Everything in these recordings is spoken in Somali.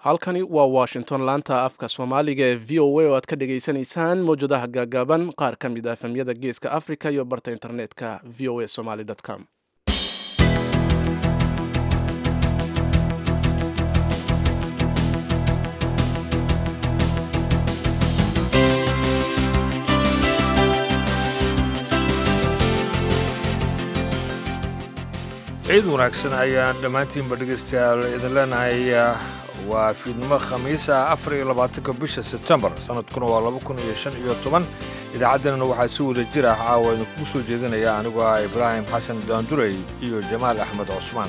halkani waa washington laanta afka soomaaliga ee v o a oo aad ka dhagaysanaysaan mawjadaha gaagaaban qaar ka mid ah efemyada geeska africa iyo barta internetka v o a somaly com ciid wanaagsan ayaan dhammaantiinba dhegaystayaal idin leenahay waa fiidnimo khamiisa afar iyo labaatanka bisha sebtembar sanadkuna waa laba kun iyo shan iyo toban idaacaddeenana waxaa si wada jir ah caawa idinkugu soo jeedinaya anigoo ah ibraahim xasan daandurey iyo jamaal axmed cusmaan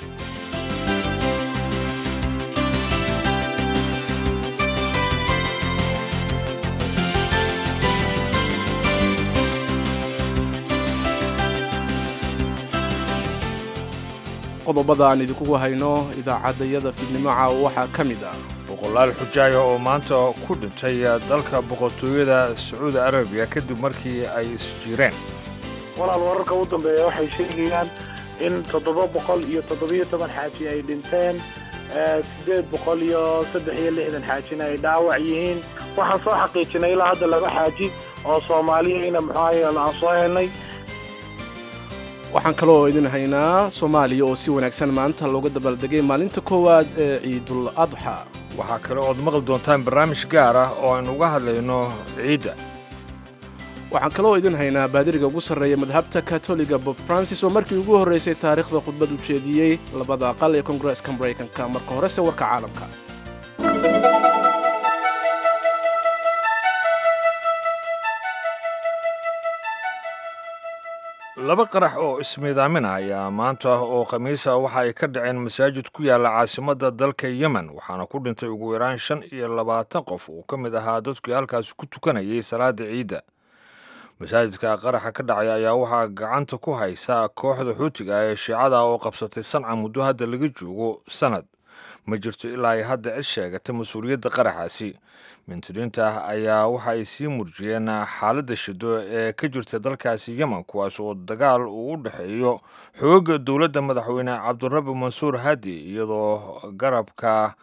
qodobada aan idinkugu hayno idaacaddayada fiidnimo caawa waxaa ka mid ah boqolaal xujaaya oo maanta ku dhintay dalka boqortooyada sacuudi arabiya kadib markii ay isjiireen walaal wararka u dambeeya waxay sheegayaan in toddoba boqol iyo toddobiyo toban xaaji ay dhinteen siddeed boqol iyo saddex iyo lixdan xaajina ay dhaawac yihiin waxaan soo xaqiijinay ilaa hadda laba xaaji oo soomaaliyayna muxuahay aan soo helnay waxaan kaloo idin haynaa soomaaliya oo si wanaagsan maanta looga dabaaldegay maalinta koowaad ee ciidul adxa waxaa kale ood maqli doontaan barnaamij gaar ah oo aynu uga hadlayno ciidda waxaan kaloo idin haynaa baadiriga ugu sarreeya madhabta katoliga bob francis oo markii ugu horraysay taariikhda khudbad u jeediyey labada aqal ee kongareeska maraykanka marka horese warka caalamka laba qarax oo ismiidaamin ah ayaa maanta oo khamiisa waxa ay ka dhaceen masaajid ku yaalla caasimadda dalka yemen waxaana ku dhintay ugu yaraan shan iyo labaatan qof uu ka mid ahaa dadkii halkaasi ku tukanayay salaada ciidda masaajidka qaraxa ka dhacay ayaa waxaa gacanta ku haysa kooxda xuutiga ee shiicada oo qabsatay sanca muddo hadda laga joogo sanad ma jirto ilaa ay hadda cid sheegata mas-uuliyadda qaraxaasi mintiriinta ayaa waxa ay sii murjiyeen xaaladda shido ee ka jirta dalkaasi yemen kuwaas oo dagaal uu u dhexeeyo xooga dowladda madaxweyne cabdirabi mansuur hadi iyadoo garabka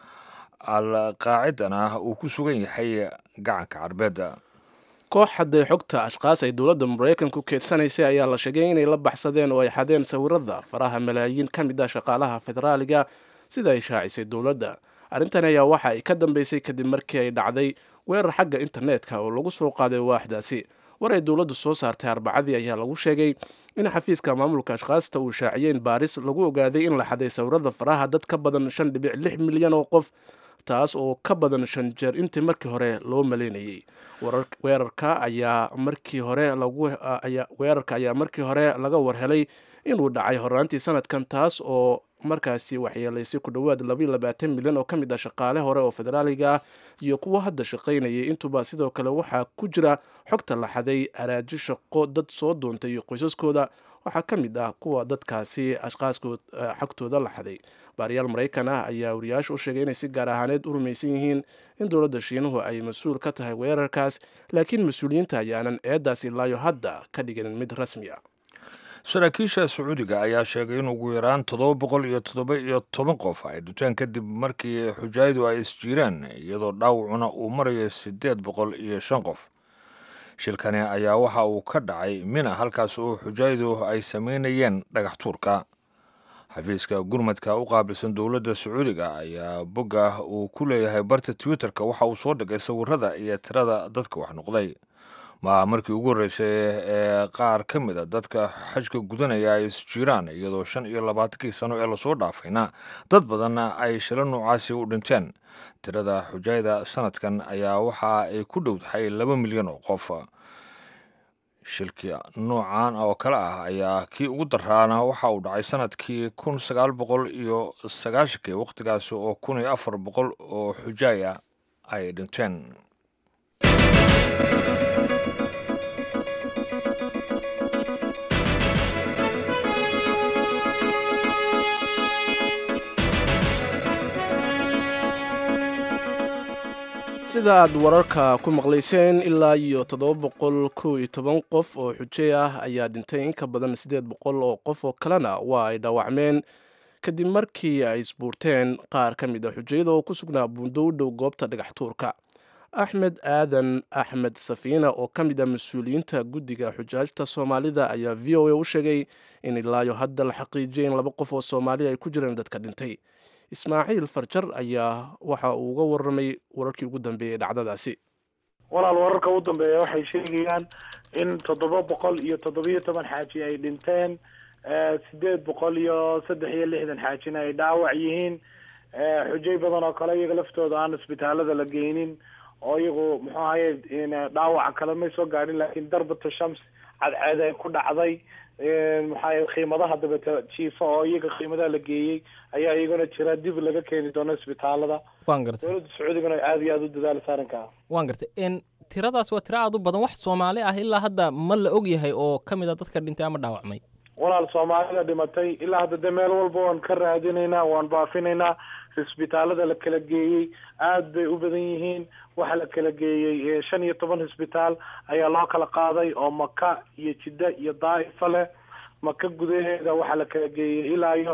al qaacidana uu ku sugan yahay gacanka carbeedda koox hadday xogta ashkaas ay dowladda maraykanku keedsanaysay ayaa la sheegay inay la baxsadeen oo ay xadeen sawirada faraha malaayiin ka mid ah shaqaalaha federaaliga sida ay shaacisay dowladda arrintan ayaa waxa ay ka dambeysay kadib markii ay dhacday weerar xagga internetka oo lagu soo qaaday waaxdaasi war ay dowladdu soo saartay arbacadii ayaa lagu sheegay in xafiiska maamulka ashkaasta uu shaaciyeen baaris lagu ogaaday in la xaday sawirada faraha dad ka badan shan dhibic lix milyan oo qof taas oo ka badan shan jeer intii markii hore loo maleynayay weerarka ayaa markii hore weerarka ayaa markii hore laga warhelay inuu dhacay horaantii sanadkan taas oo markaasi waxyeelaysay ku dhowaad labaiyo labaatan milyan oo ka mid ah shaqaale hore oo federaaliga ah iyo kuwo hadda shaqaynayay intuba sidoo kale waxaa ku jira xogta la xaday araaji shaqo dad soo doontay iyo qoysaskooda waxaa ka mid ah kuwa dadkaasi ashqaaskood xogtooda la xaday baariyaal maraykan ah ayaa wariyaasha u sheegay inay si gaar ahaaneed u rumaysan yihiin in dowladda shiinuhu ay mas-uul ka tahay weerarkaas laakiin mas-uuliyiinta ayaanan eedaas ilaayo hadda ka dhigin mid rasmi ah saraakiisha sacuudiga ayaa sheegay in ugu yaraan toddoba boqol iyo toddoba iyo toban qof ay dhuteen kadib markii xujaayadu ay isjiireen iyadoo dhaawacuna uu marayo siddeed boqol iyo shan qof shilkani ayaa waxa uu ka dhacay mina halkaas oo xujaayadu ay samaynayeen dhagax tuurka xafiiska gurmadka u qaabilsan dowladda sacuudiga ayaa bogga uu ku leeyahay barta twitterka waxa uu soo dhigay sawirada iyo tirada dadka wax noqday maaha markii ugu horreysay ee qaar ka mid a dadka xajka gudanaya ay isjiiraan iyadoo shan iyo labaatankii sano ee lasoo dhaafayna dad badanna ay shilo noocaasi u dhinteen tirada xujaayada sanadkan ayaa waxa ay ku dhowdahay laba milyan oo qof shilki noocan oo kale ah ayaa kii ugu daraana waxa uu dhacay sanadkii kun sagaal boqol iyo sagaashankii wakhtigaasi oo kun iyo afar boqol oo xujaaya ay dhinteen sida aad wararka ku maqlayseen ilaa iyo toddoba boqol kow iyo toban qof oo xujey ah ayaa dhintay in ka badan siddeed boqol oo qof oo kalena waa ay dhaawacmeen kadib markii ay isbuurteen qaar ka mid a xujayada oo ku sugnaa buundo u dhow goobta dhagax tuurka axmed aadan axmed safiina oo ka mid ah mas-uuliyiinta guddiga xujaajta soomaalida ayaa v o a u sheegay in ilaayo hadda la xaqiijiyay in laba qof oo soomaaliya ay ku jireen dadka dhintay ismaaciil farjar ayaa waxa uu uga warramay wararkii ugu dambeeyey dhacdadaasi walaal wararka u dambeeya waxay sheegayaan in toddoba boqol iyo toddobiyo toban xaaji ay dhinteen sideed boqol iyo saddex iyo lixdan xaajina ay dhaawac yihiin xujay badan oo kale iyaga laftooda aan isbitaalada la geynin oo iyagu muxuu ahaye dhaawaca kale may soo gaadhin laakiin darbata shams cadceed ay ku dhacday maxaa qiimadaha dabeta jiifa oo iyaga qiimadaha la geeyey ayaa iyaguna jira dib laga keeni doono isbitaalada waan gartay dowladda sacuudigana aada iyo aada u dadaalisa arrinkaa waan gartay n tiradaas waa tiro aad u badan wax soomaali ah ilaa hadda ma la og yahay oo ka mid a dadka dhintay ama dhaawacmay walaal soomaalida dhimatay ilaa hadda de meel walba waan ka raadinaynaa waan baafinaynaa isbitaalada la kala geeyey aad bay u badan yihiin waxaa la kala geeyey shan iyo toban isbitaal ayaa loo kala qaaday oo maka iyo jidda iyo daa'ifa leh maka gudaheeda waxaa la kala geeyey ilaa iyo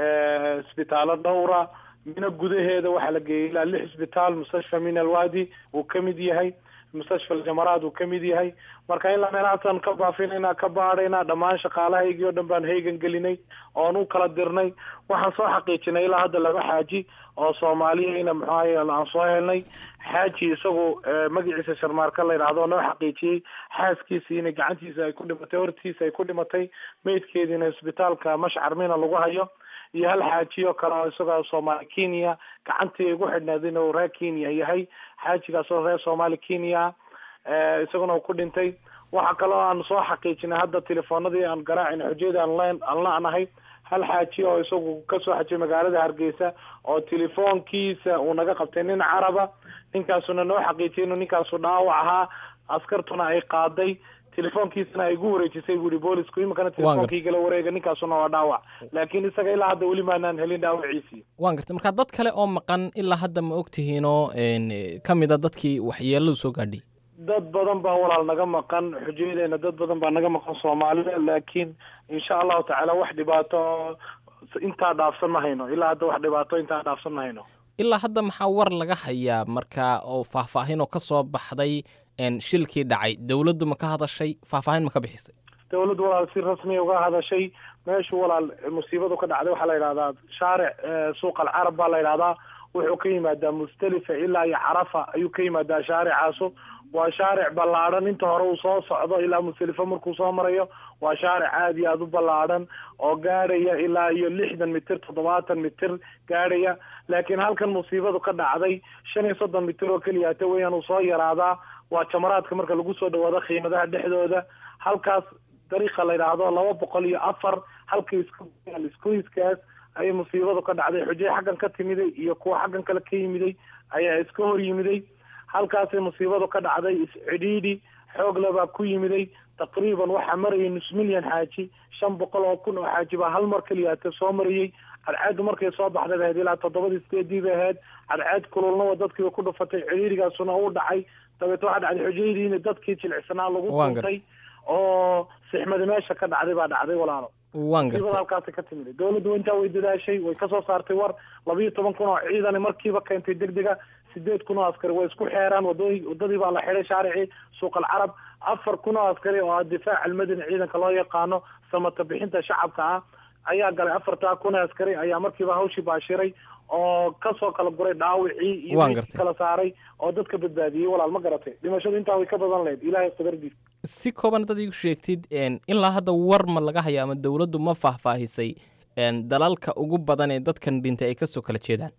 isbitaalo dhowra mina gudaheeda waxaa la geeyey ilaa lix isbitaal mustashfa min alwadi uu ka mid yahay mustashfa aljamaraad uu ka mid yahay marka ilaa meelahaasaan ka baafinaynaa ka baadhaynaa dhammaan shaqaalahaygii oo dhan baan heegan gelinay oon u kala dirnay waxaan soo xaqiijinay ilaa hadda laba xaaji oo soomaaliyana muxuahay aan soo helnay xaaji isagu magaciisa sharmaarka la yidhaahdo oo noo xaqiijiyey xaaskiisii inay gacantiisa ay ku dhimatay hortiisa ay ku dhimatay meydkeediina isbitaalka mashcar mina lagu hayo iyo hal xaaji oo kale oo isagoo soomaali kenya gacantii igu xidhnayd inuu reer kenya yahay xaajigaas oo reer soomaali kenya isaguna uu ku dhintay waxaa kaloo aan soo xaqiijinay hadda telefoonadii aan garaacina xujayada aan len aan la-nahay hal xaaji oo isagu kasoo xajiyay magaalada hargeysa oo telefoonkiisa uu naga qabtay nin caraba ninkaasuna noo xaqiijiyay inuu ninkaasu dhaawac ahaa askartuna ay qaaday telefoonkiisana ay igu wareejisay buuri boolisku iminkana telefonkii gala wareega ninkaasuna waa dhaawac laakiin isaga ilaa hadda weli maanaan helin dhaawaciisii waan gartay marka dad kale oo maqan ilaa hadda ma og tihiinoo ka mid a dadkii waxyeeladu soo gaadhay dad badan baa walaal naga maqan xujayadeena dad badan baa naga maqan soomaalida laakiin insha allahu tacaala wax dhibaato intaa dhaafsan ma hayno ilaa hadda wax dhibaato intaa dhaafsan ma hayno ilaa hadda maxaa war laga hayaa marka oo faahfaahin oo ka soo baxday shilkii dhacay dowladdu ma ka hadashay faahfaahin ma ka bixisay dowladdu walaal si rasmiya uga hadashay meeshu walaal musiibadu ka dhacday waxaa la yidhahdaa shaaric suuq alcarab baa la yidhahdaa wuxuu ka yimaadaa mustalifa ilaa iyo carafa ayuu ka yimaadaa shaaricaasu waa shaaric ballaadhan inta hore uu soo socdo ilaa musdalifa markuu soo marayo waa shaaric aada iyo aada u ballaadhan oo gaadhaya ilaa iyo lixdan mitir toddobaatan mitir gaadhaya laakiin halkan musiibadu ka dhacday shan iyo soddon mitir oo keliya hata weeyaan uu soo yaraadaa waa jamaraadka marka lagu soo dhawaado qiimadaha dhexdooda halkaas dariiqa la yidhaahdo laba boqol iyo afar halka iskuiskaas ayay musiibadu ka dhacday xujay xaggan ka timiday iyo kuwa xaggan kale ka yimiday ayaa iska hor yimiday halkaasay musiibadu ka dhacday iscidhiidhi xoog lebaa ku yimiday taqriiban waxaa marayay nus milyan xaaji shan boqol oo kun oo xaaji baa hal mar keliyaata soo marayey cadceeddu markay soo baxday ahayd ilaa toddobadii sideedii bay ahayd cadceed kululnaba dadkiiba ku dhufatay cidhiidhigaasuna u dhacay dabeet waxaa dhacday xujaydiina dadkii jilicsanaa lagu tuntay oo sixmadi meesha ka dhacday baa dhacday walaalo waan gartay halkaasi ka timid dowladdu intaa way dadaashay way kasoo saartay war labiiyo toban kun oo ciidan markiiba keentay degdega sideed kun oo askari way isku xeeraan wadooyi wadadii baa la xidhay shaaricii suuq alcarab afar kun oo askari oo ah difaac almadani ciidanka loo yaqaano samata bixinta shacabka ah ayaa galay afartaa kun oo askari ayaa markiiba hawshii baashiray oo kasoo kala guray dhaawicii iyo Waan meydkii gartay. kala saaray oo dadka badbaadiyey walaal ma garatay dhimashadu intaa way ka badan lahayd ilaahay qadardiis si kooban dad igu sheegtid een, ilaa hadda war ma laga haya ama dowladdu ma faahfaahisay een, dalalka ugu badan ee dadkan dhintay ay kasoo kala jeedaan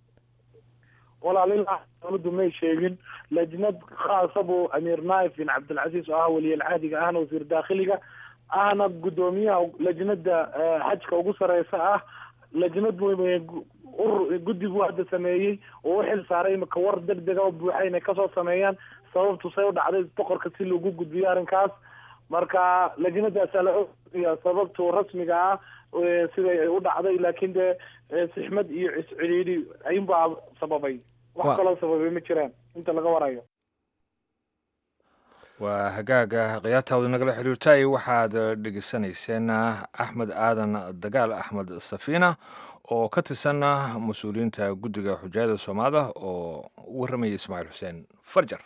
walaal ilaa dowladdu may sheegin lajnad khaasa buu amiir naif bin cabdilcasiis oo ah waliyalcaadiga ahna wasiir daakhiliga ahna guddoomiyaha lajnada eh, xajka ugu sareysa ah lajnad buu eh, gu- urur guddi buu hadda sameeyey oo u xil saaray imika war deg dega oo buuxa inay kasoo sameeyaan sababtu say u dhacday boqorka si lagu gudbiyo arrinkaas marka lajnadaasaa la ogaya sababtu rasmiga ah eh, siday ay u dhacday laakiin dee eh, sixmad iyo ciscidhiidhi ayunbaa sababay Wa- wax kaloo sababay ma jiraan inta laga warayo waa hagaaga khiyaartaawda nagala xiriirtay waxaad dhegeysanayseen axmed aadan dagaal axmed safiina oo ka tirsan mas-uuliyiinta guddiga xujaayada soomaalida oo u warramaya ismaaciil xuseen farjar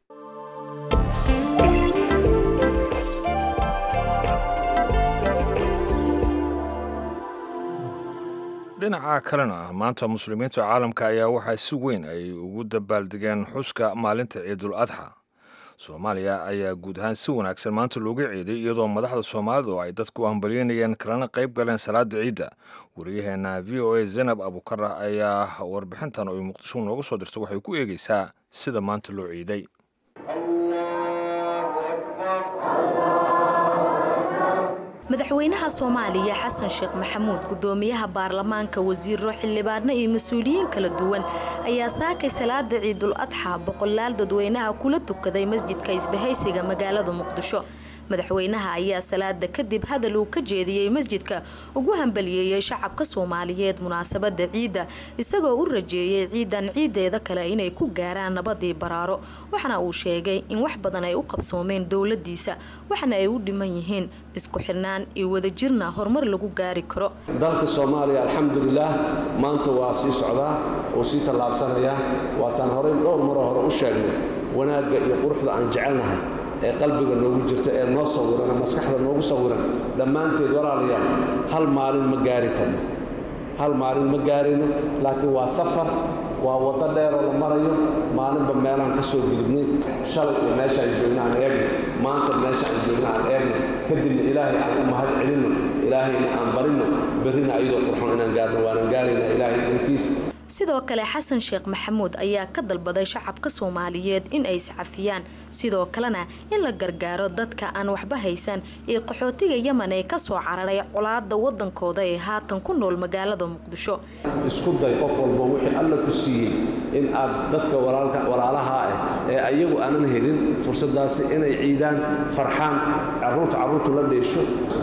dhinaca kalena maanta muslimiinta caalamka ayaa waxaa si weyn ay ugu dabaaldegeen xuska maalinta ciidul adxa soomaaliya ayaa guud ahaan si wanaagsan maanta looga ciiday iyadoo madaxda soomaalidu ay dadku hambalyeynayeen kalena qayb galeen salaada ciidda wariyaheena v o a zaynab abukara ayaa warbixintan oo muqdisho nooga soo dirta waxay ku eegeysaa sida maanta loo ciiday madaxweynaha soomaaliya xasan sheekh maxamuud gudoomiyaha baarlamaanka wasiiro xildhibaano iyo mas-uuliyiin kala duwan ayaa saakay salaada ciidul adxa boqolaal dadweynaha kula tukaday masjidka isbahaysiga magaalada muqdisho madaxweynaha ayaa salaada kadib hadal uu ka jeediyey masjidka ugu hambaliyeeyey shacabka soomaaliyeed munaasabada ciidda isagoo u rajeeyey ciidan ciideeda kale inay ku gaaraan nabadii baraaro waxaana uu sheegay in wax badan ay u qabsoomeen dowladiisa waxna ay u dhiman yihiin isku xirnaan iyo wadajirna horumar lagu gaari karo dalka soomaaliya alxamdulilaah maanta waa sii socdaa oo sii tallaabsanayaa waataan horey dhowr maroo hore u sheegnay wanaagga iyo quruxda aan jecelnahay ee qalbiga noogu jirta ee noo sawiran ee maskaxda noogu sawiran dhammaanteed walaalayaal hal maalin ma gaari karno hal maalin ma gaarayno laakiin waa safar waa waddo dheeroo la marayo maalinba meelaan ka soo gudubnay shalay iyo meeshaan joogna aan eegno maanta meesha aan joogna aan eegno kadibna ilaahay aan u mahad celinno ilaahayna aan barinno berrina ayadoo qurxon inaan gaarno waanan gaaraynaa ilaahay dankiisa sidoo kale xasan sheekh maxamuud ayaa ka dalbaday shacabka soomaaliyeed in ay iscafiyaan sidoo kalena in la gargaaro dadka aan waxba haysan ee qaxootiga yeman ee kasoo cararay colaada wadankooda ee haatan ku nool magaalada muqdisho isku day qof walba wixii alla ku siiyey in aad dadka walaalaha ah ee ayagu aanan helin fursadaasi inay ciidaan farxaan caruurta carruurtu la dheesho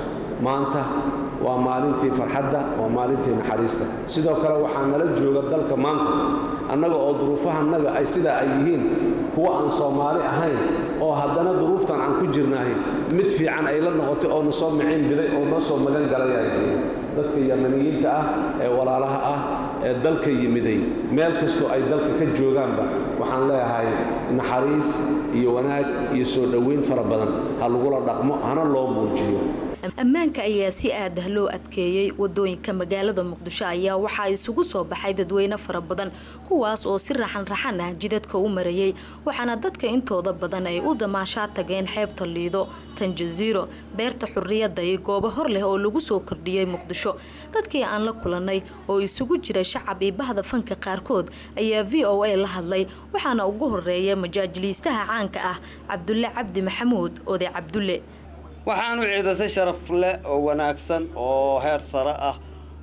maanta waa maalintii farxadda waa maalintii naxariista sidoo kale waxaa nala jooga dalka maanta annaga oo duruufahanaga ay sidaa ay yihiin kuwa aan soomaali ahayn oo haddana duruuftan aan ku jirnahay mid fiican ay la noqotay oo na soo miciin biday oo noo soo magan galayaa dadka yamaniyiinta ah ee walaalaha ah ee dalka yimiday meel kastoo ay dalka ka joogaanba waxaan leeyahay naxariis iyo wanaag iyo soo dhoweyn fara badan ha lagula dhaqmo hana loo muujiyo ammaanka ayaa si aadah loo adkeeyey wadooyinka magaalada muqdisho ayaa waxaa isugu soo baxay dadweyne fara badan kuwaas oo si raxan raxan ah jidadka u marayay waxaana dadka intooda badan ay u damaashaa tageen xeebta liido tanjaziiro beerta xurriyadda iyo goobo hor leh oo lagu soo kordhiyey muqdisho dadkii aan la kulanay oo isugu jira shacab iyo bahda fanka qaarkood ayaa v o a la hadlay waxaana ugu horeeya majaajiliistaha caanka ah cabdulle cabdi maxamuud oday cabdulle waxaanu ciidasay sharaf leh oo wanaagsan oo heer sare ah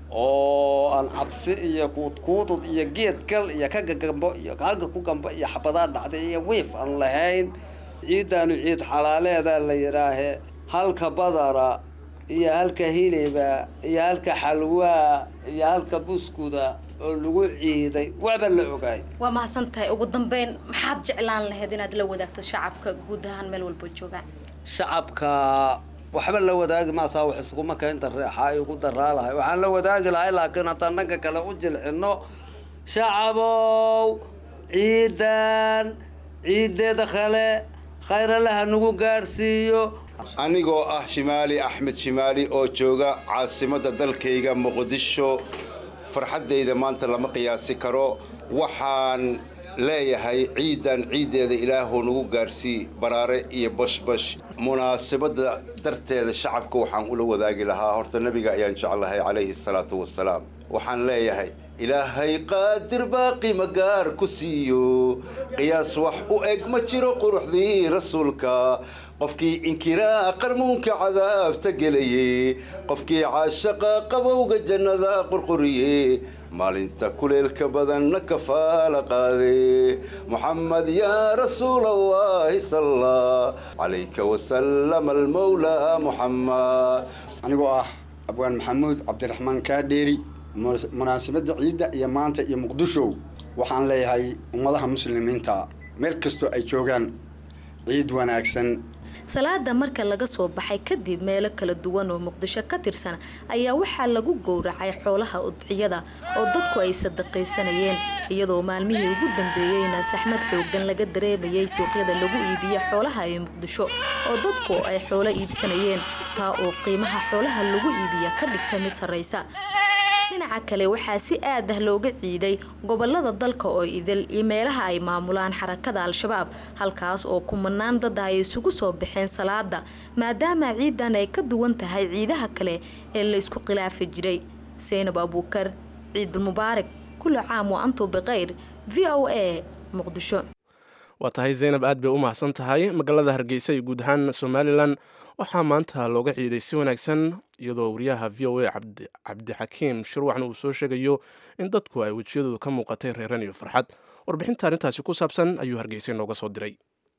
oo aan cabsi iyo kuudkuudud iyo geed gal iyo ka gagambo iyo halka ku gamba iyo xabadaa dhacday iyo wiif aan lahayn ciiddaanu ciid xalaaleedaa la yidhaahe halka badara iyo halka hiliba iyo halka xalwaa iyo halka buskuda oo lagu ciiday waaba la ogaay waa mahadsan tahay ugu dambeyn maxaad jeclaan lahayd inaad la wadaagto shacabka guud ahaan meel walba joogaan shacabka waxba la wadaagi maasaa wax iskuma keenta reexa ay ugu daraa lahay waxaan la wadaagi lahay laakiin haddaan dhanka kale u jilcino shacabow ciidan ciideeda kale khayralaha nagu gaadhsiiyo anigoo ah shimaali axmed shimaali oo jooga caasimadda dalkayga muqdisho farxaddayda maanta lama qiyaasi karo waxaan leeyahay ciidan ciiddeeda ilaahuu nagu gaarsii baraare iyo bashbash munaasabadda darteeda shacabka waxaan ula wadaagi lahaa horta nebiga ayaan jeclahay calayhi salaatu wasalaam waxaan leeyahay ilaahay qaadir baaqi magaar ku siiyo qiyaas wax u eg ma jiro quruxdii rasuulka qofkii inkiraa qarmuunka cadaabta gelaye qofkii caashaqa qabowga jannada qurquriye maalinta kuleelka badanna kafaala qaade muxamed yaa rasuul allahi salla calayka wasalam almawlaa muxamed anigoo ah abwaan maxamuud cabdiraxmaan kaadheeri munaasabadda ciidda iyo maanta iyo muqdisho waxaan leeyahay ummadaha muslimiinta meel kastoo ay joogaan ciid wanaagsan salaada marka laga soo baxay kadib meelo kala duwan oo muqdisho ka tirsan ayaa waxaa lagu gowracay xoolaha udciyada oo dadku ay sadaqaysanayeen iyadoo maalmihii ugu dambeeyeyna saxmad xoogan laga dareemayay suuqyada lagu iibiyo xoolaha ee muqdisho oo dadku ay xoolo iibsanayeen taa oo qiimaha xoolaha lagu iibiya ka dhigta mid sarraysa dhinaca kale waxaa si aad ah looga ciiday gobolada dalka oo idil iyo meelaha ay maamulaan xarakada al-shabaab halkaas oo kumanaan dad ah ay isugu soo baxeen salaada maadaama ciidan ay ka duwan tahay ciidaha kale ee la isku khilaafi jiray seynab abuukar ciidulmubaarak kulli caam wa antu bikhayr v o a muqdisho waa tahay zaynab aad bay u mahadsan tahay magaalada hargeysa iyo guud ahaan somalilan waxaa maanta looga ciiday si wanaagsan iyadoo wariyaha v o a cabdixakiim shirwacna uu soo sheegayo in dadku ay wejiyadooda ka muuqatay reeran iyo farxad warbixinta arrintaasi ku saabsan ayuu hargeysa nooga soo diray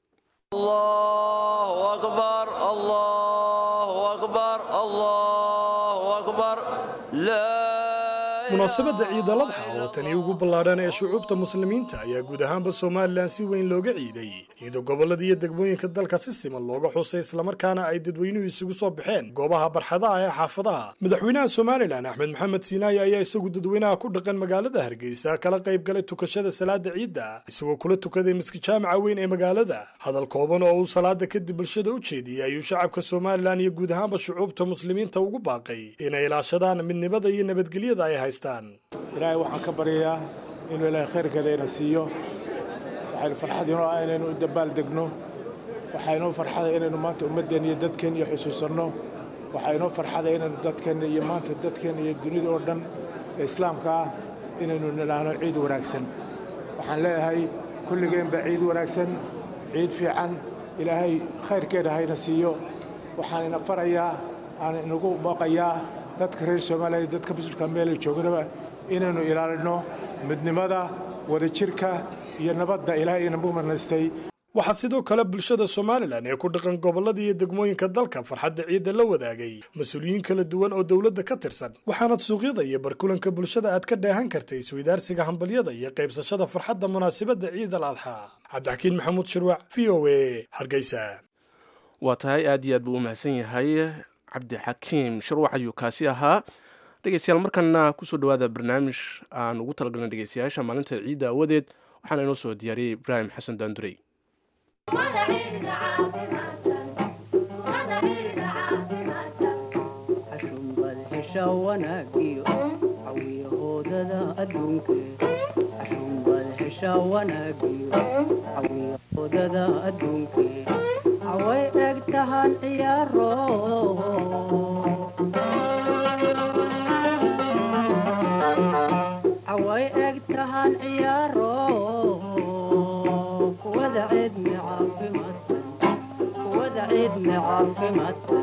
munaasabadda ciid aladxa oo tani ugu ballaadhan ee shucuubta muslimiinta ayaa guud ahaanba somalilan si weyn looga ciiday iyadoo gobollada iyo degmooyinka dalka si siman looga xusay islamarkaana ay dadweynuhu isugu soo baxeen goobaha barxadaha ee xaafadaha madaxweynaha somalilan axmed maxamed siinaaye ayaa isagu dadweynaha ku dhaqan magaalada hargeysa kala qayb galay tukashada salaada ciidda isagoo kula tukaday miski jaamaca weyn ee magaalada hadal kooban oo uu salaada kadib bulshada u jeediyey ayuu shacabka somalilan iyo guud ahaanba shucuubta muslimiinta ugu baaqay inay ilaashadaan midnimada iyo nabadgelyada ay haystaan ilaahay waxaan ka baryayaa inuu ilaahay khayrkeeda ina siiyo waxaynu farxad inoo ah inaynu u dabaal degno waxaa inoo farxada inaynu maanta ummaddeenna iyo dadkeenna iyo xusuusanno waxaa inoo farxada inaynu dadkeenna iyo maanta dadkeenna iyo dunida oo dhan ee islaamka ah inaynu nidhaahno ciid wanaagsan waxaan leeyahay kulligeenba ciid wanaagsan ciid fiican ilaahay khayrkeeda hayna siiyo waxaan ina farayaa aan inagu booqayaa dadka reer soomaaliya iyo dadka musulka meelay joognaba inaynu ilaalino midnimada wadajirka iyo nabadda ilaahay inagu marnaystay waxaa sidoo kale bulshada somalilan ee ku dhaqan gobollada iyo degmooyinka dalka farxadda ciidda la wadaagay mas-uuliyiin kala duwan oo dowladda ka tirsan waxaanad suuqyada iyo barkulanka bulshada aad ka dheehan kartay isweydaarsiga hambalyada iyo qaybsashada farxadda munaasabadda ciid al adxaa cabdixakiin maxamuud shirwac v o a hargeysa waa tahay aad iyo aad buu u mahadsan yahay cabdixakiim shirwac ayuu kaasi ahaa dhegeystayaal markana kusoo dhawaada barnaamij aan ugu talagalnay dhegeystayaasha maalinta ciidda awadeed waxaana inoo soo diyaariyey ibraahim xasan daandurey away eg tahan ciyaaro away eg tahan ciyaaro kuwada ciidmi caafimaadsan kuwada ciidmi caafimaadsan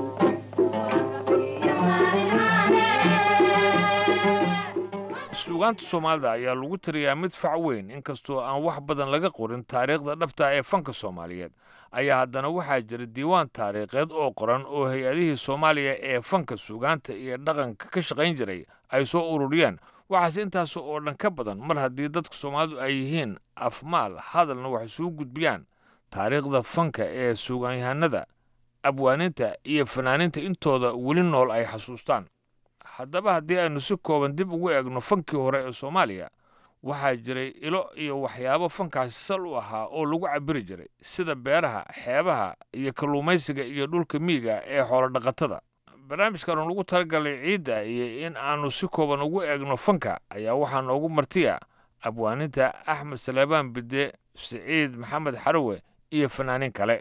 suugaanta soomaalida ayaa lagu tiriyaa mid fac weyn inkastoo aan wax badan laga qorin taariikhda dhabta ee fanka soomaaliyeed ayaa haddana waxaa jira diiwaan taariikheed oo qoran oo hay-adihii soomaaliya ee fanka suugaanta iyo dhaqanka ka shaqayn jiray ay soo ururiyeen waxaase intaas oo dhan ka badan mar haddii dadka soomaalidu ay yihiin afmaal hadalna wax isugu gudbiyaan taariikhda fanka ee suugaanyahanada abwaaninta iyo fanaaniinta intooda weli nool ay xasuustaan haddaba haddii aynu si kooban dib ugu eegno fankii hore ee soomaaliya waxaa jiray ilo iyo waxyaabo fankaasi sal u ahaa oo lagu cabiri jiray sida beeraha xeebaha iyo kalluumaysiga iyo dhulka miyiga ee xoolodhaqatada barnaamijkaanu lagu talagalay ciidda iyo in aanu si kooban ugu eegno fanka ayaa waxaa noogu martiya abwaaninta axmed saleebaan bide siciid maxamed xarowe iyo fanaaniin kale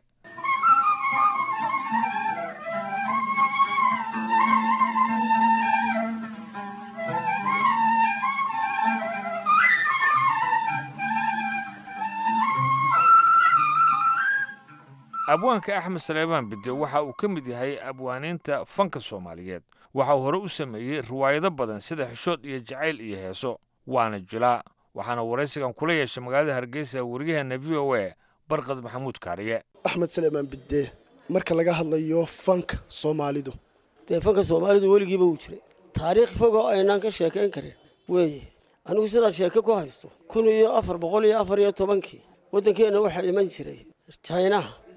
abwaanka axmed saleebaan bide waxa uu ka mid yahay abwaaniinta fanka soomaaliyeed waxa uu hore u sameeyey riwaayado badan sida xishood iyo jacayl iyo heeso waana jilaa waxaana waraysigan kula yeeshay magaalada hargeysa waryaheena v o a barqad maxamuud kaariye axmed saleebaan bide marka laga hadlayo fanka soomaalidu dee fanka soomaalidu weligiiba wuu jiray taariikh fog oo aynaan ka sheekayn karin weeye anigu sidaad sheeke ku haysto kun iyo afar boqol iyo afar iyo tobankii waddankeenna waxaa iman jiray jaynaha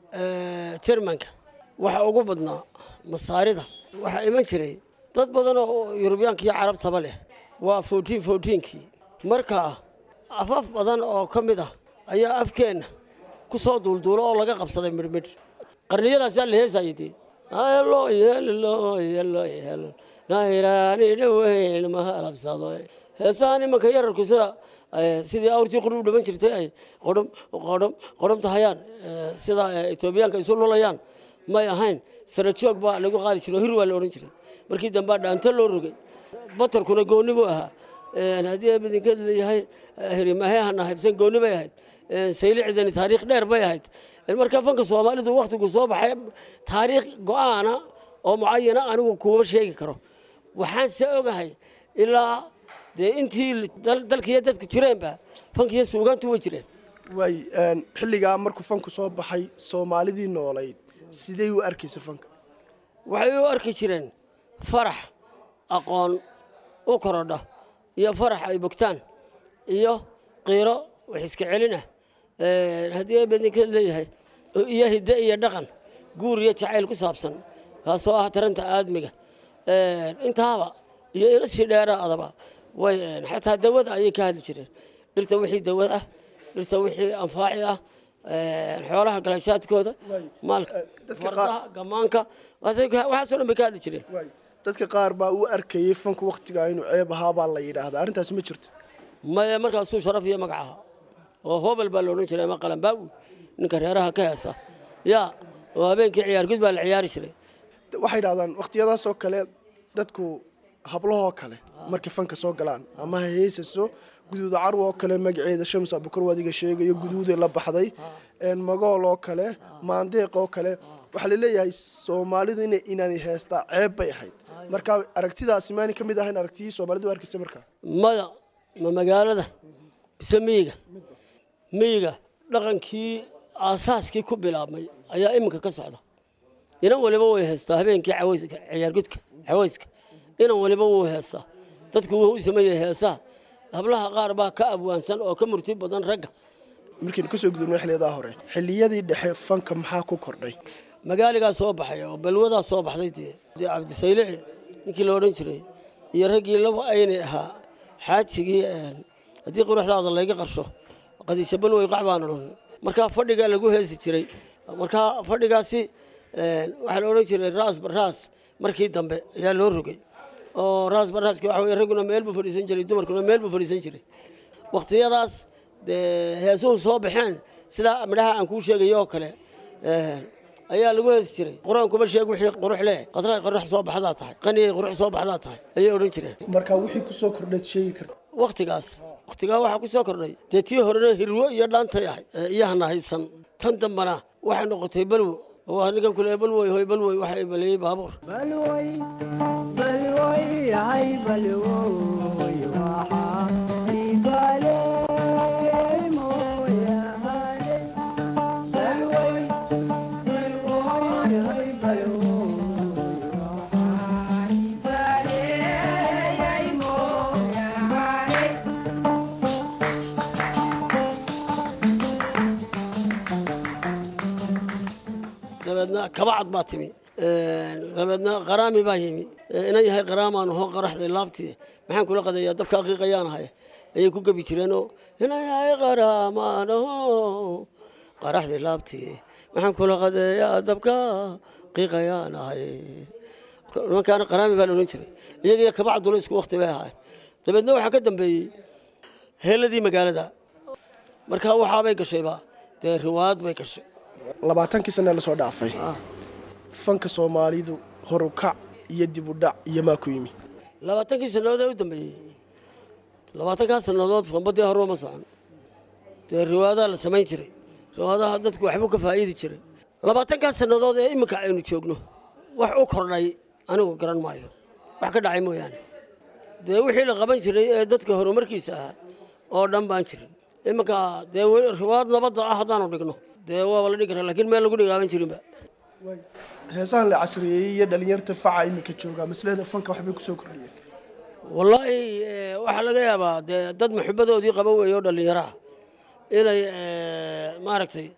jermanka waxa ugu badnaa masaarida waxaa iman jiray dad badan oo yurubiyaanka iyo carabtaba leh waa fourtiin fourtiinkii marka afaf badan oo ka mid ah ayaa afkeenna ku soo duulduulo oo laga qabsaday midhmidh qarniyadaasaa la heesayay dee helo yelo yelo yelo nayraani dhaweyn ma halabsado heesahan imanka yararku sida sidii awrtii qudhub dhaman jirtay ay qodhom qodhom qodhomta hayaan sida etoobiyaanka isu lulayaan may ahayn sara joog baa lagu qaadi jiray oo hir waa la odhan jiray markii dambaa dhaanto loo rogay batarkuna gooni buu ahaa haddii abidinkeed leeyahay hirimahehana haybsan gooni bay ahayd saylicdani taariikh dheer bay ahayd marka fanka soomaalidu wakhtigu soo baxay taariikh go-aana oo mucayana anigu kuuma sheegi karo waxaan se ogahay ilaa dee intii dalkiiyo dadku jireenba fankiiyo suugaantu way jireen waay xilligaa markuu fanku soo baxay soomaalidii noolayd sidey u arkaysa fanka waxay u arki jireen farax aqoon u korodha iyo farax ay bogtaan iyo qiiro wax iska celina haddii abadinkeed leeyahay iyo hidde iyo dhaqan guur iyo jacayl ku saabsan kaasoo ah taranta aadmiga intaaba iyo ina sii dheeraadaba way xataa dawada ayay ka hadli jireen dhirta wixii dawad ah dhirta wixii anfaaci ah xoolaha galashaadkooda maalka fardaha gamaanka waxaasoo dhan bay ka hadli jireen dadka qaar baa u arkayay fanku wakhtigaa inuu ceeb ahaa baa la yidhaahdaa arrintaasi ma jirto maya markaasuu sharaf iyo magac ahaa oo hobel baa la odhan jiray ama qalanbaagu ninka reeraha ka heesa yaa oo habeenkii ciyaargud baa la ciyaari jiray waxay dhahdaan wakhtiyadaasoo kale dadku hablahoo kale markay fanka soo galaan ama ha heesaso guduuda carw oo kale magaceeda shams abukar adiga sheegayo guduuday la baxday magool oo kale maandeeq oo kale waxaa laleeyahay soomaalidu ina inaanay heestaa ceeb bay ahayd marka aragtidaasi maanay ka mid ahayn aragtiyii soomaalidu arkaysa markaa maya ma magaalada mise miyiga miyiga dhaqankii aasaaskii ku bilaabmay ayaa iminka ka socda inan waliba way heestaa habeenkii ciyaargudka cawayska inan waliba wuu heestaa dadku wuu u sameeyey heesaa hablaha qaar baa ka abwaansan oo ka murti badan ragga markaynu kasoo gudubno xilliyadaa hore xilliyadii dhexe fanka maxaa ku kordhay magaaligaa soo baxay oo balwadaa soo baxday dee dee cabdisaylici ninkii la odhan jiray iyo raggii laba aynay ahaa xaajigii haddii quruxdaada layga qarsho qadiisha balwey qac baan odhan markaa fadhigaa lagu heesi jiray markaa fadhigaasi waxaa la odhan jiray raas baraas markii dambe ayaa loo rogay oo raas baraaski waxa weye ragguna meel buu fadhiisan jiray dumarkuna meel buu fadhiisan jiray wakhtiyadaas dee heesuhu soo baxeen sidaa midhaha aan kuu sheegayo oo kale ayaa lagu heesi jiray qur-aankuma sheeg wixii qurux leh qasray qurux soo baxdaa tahay qaniyay qurux soo baxdaa tahay ayay odhan jireen marka wixii kusoo kordhayd sheegi karta wakhtigaas wakhtigaa waxaa ku soo kordhay dee tii horena hirwo iyo dhaantay ahay iyahana haybsan tan dambana waxay noqotay balwo waa ninkan kule balwoy hoy balwoy waxa baleeyey baabuur dabeedna kabacad baa timi dabeedna qaraami baa yimi inan yahay qaraamaan hoo qaraxday laabtii maxaan kula qadayaa dabka aqiiqayaan ahay ayay ku gebi jireenoo inan yahay qaraamaan hoo qaraxday laabtii maxaan kula qadeeyaa dabka qiiqayaan ahay nimankaana qaraami baa la odhan jiray iyagiyo kabacduna isku wakti bay ahaayeen dabeedna waxaa ka dambeeyey heeladii magaalada markaa waxaabay gashayba dee riwaayad bay gashay labaatankii sane lasoo dhaafay fanka soomaalidu horukac iyo dib u dhac iyo maa ku yimi labaatankii sannadood ee u dambeeyey labaatankaa sannadood fanbadii hore uma socon dee riwaayadaha la samayn jiray riwaayadaha dadku waxbuu ka faa'iidi jiray labaatankaa sannadood ee iminka aynu joogno wax u kordhay anigu garan maayo wax ka dhacay mooyaane dee wixii la qaban jiray ee dadka horumarkiisa ahaa oo dhan baan jirin iminka dee riwaayad nabadda ah haddaanu dhigno dee waaba la dhigi karaa laakiin meel lagu dhigaaban jirinba heesahan la casriyeeyey iyo dhalinyarta faca iminka jooga maslada fanka waxbay kusoo kordhiyeen wallaahi waxaa laga yaabaa dee dad maxubadoodii qaba weeye oo dhallinyaro ah inay maaragtay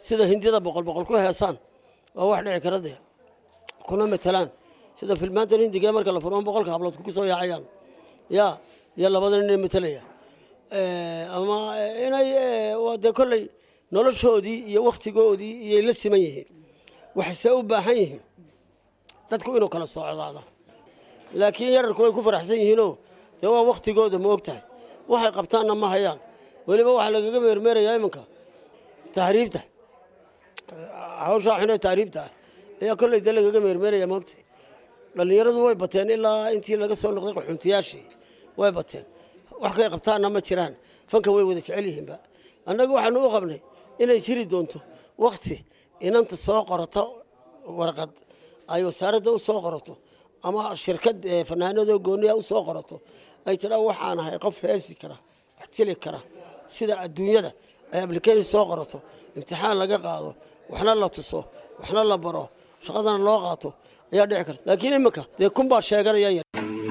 sida hindida boqol boqol ku heesaan waa wax dhici kara dee kuna matalaan sida filmaantan hindiga marka la furo boqolka hablood ku soo yaacayaan ya iyo labada nin ee matalaya ama inay waa dee kolley noloshoodii iyo wakhtigoodii iyay la siman yihiin waxayse u baahan yihiin dadku inuu kala socdaado laakiin yararku way ku faraxsan yihiinoo dee waa wakhtigooda ma og tahay waxay qabtaanna ma hayaan weliba waxaa lagaga meermeerayaa iminka tahriibta hawshaa xunee tahriibta ah ayaa kolley dee lagaga meermeeraya ma ogtahay dhallinyaradu way bateen ilaa intii laga soo noqday qaxuntiyaashii way bateen wax kay qabtaanna ma jiraan fanka way wada jecel yihiinba annagu waxaanu u qabnay inay jiri doonto wakhti inanta soo qorato warqad ay wasaaradda u soo qorato ama shirkad fanaanadoo gooniya u soo qorato ay tidhaan waxaan ahay qof heesi kara wax jili kara sida adduunyada ay application soo qorato imtixaan laga qaado waxna la tuso waxna la baro shaqadana loo qaato ayaa dhici karta laakiin iminka dee kun baa sheeganaya yar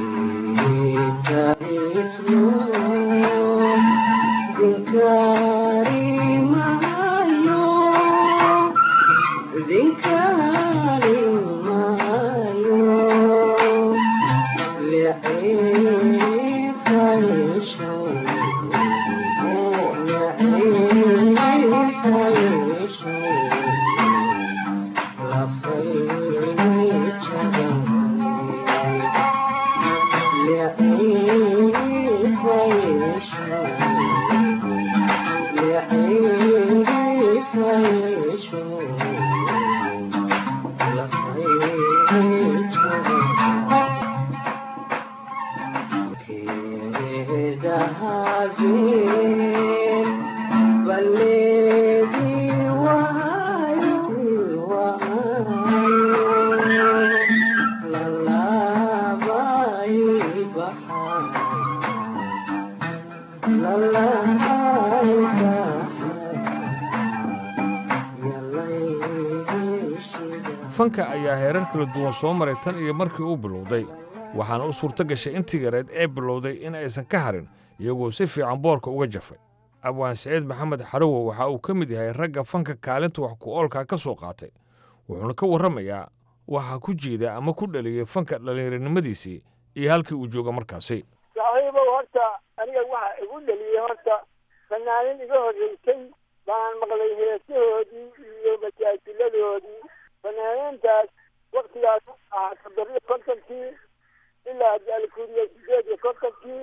fanka ayaa heerar kala duwan soo maray tan iyo markii uu bilowday waxaana u suurto gashay intii yareed ee bilowday in aysan ka harin iyagoo si fiican boorka uga jafay abwaan siciid maxamed xarowo waxa uu ka mid yahay ragga fanka kaalinta wax ku oolkaa ka soo qaatay wuxuuna ka warramayaa waxaa ku jiida ama ku dhaliyey fanka dhallinyaronimadiisii iyo halkii uu jooga markaasi saaxiibow horta aniga waxa igu dhaliyey horta fanaanin iga horreysay baan maqlay heesahoodii iyo majaajiladoodii fanaaniintaas waktigaas ahaa toddobiyo kontonkii ilaa alkuuriya sideed iyo kontonkii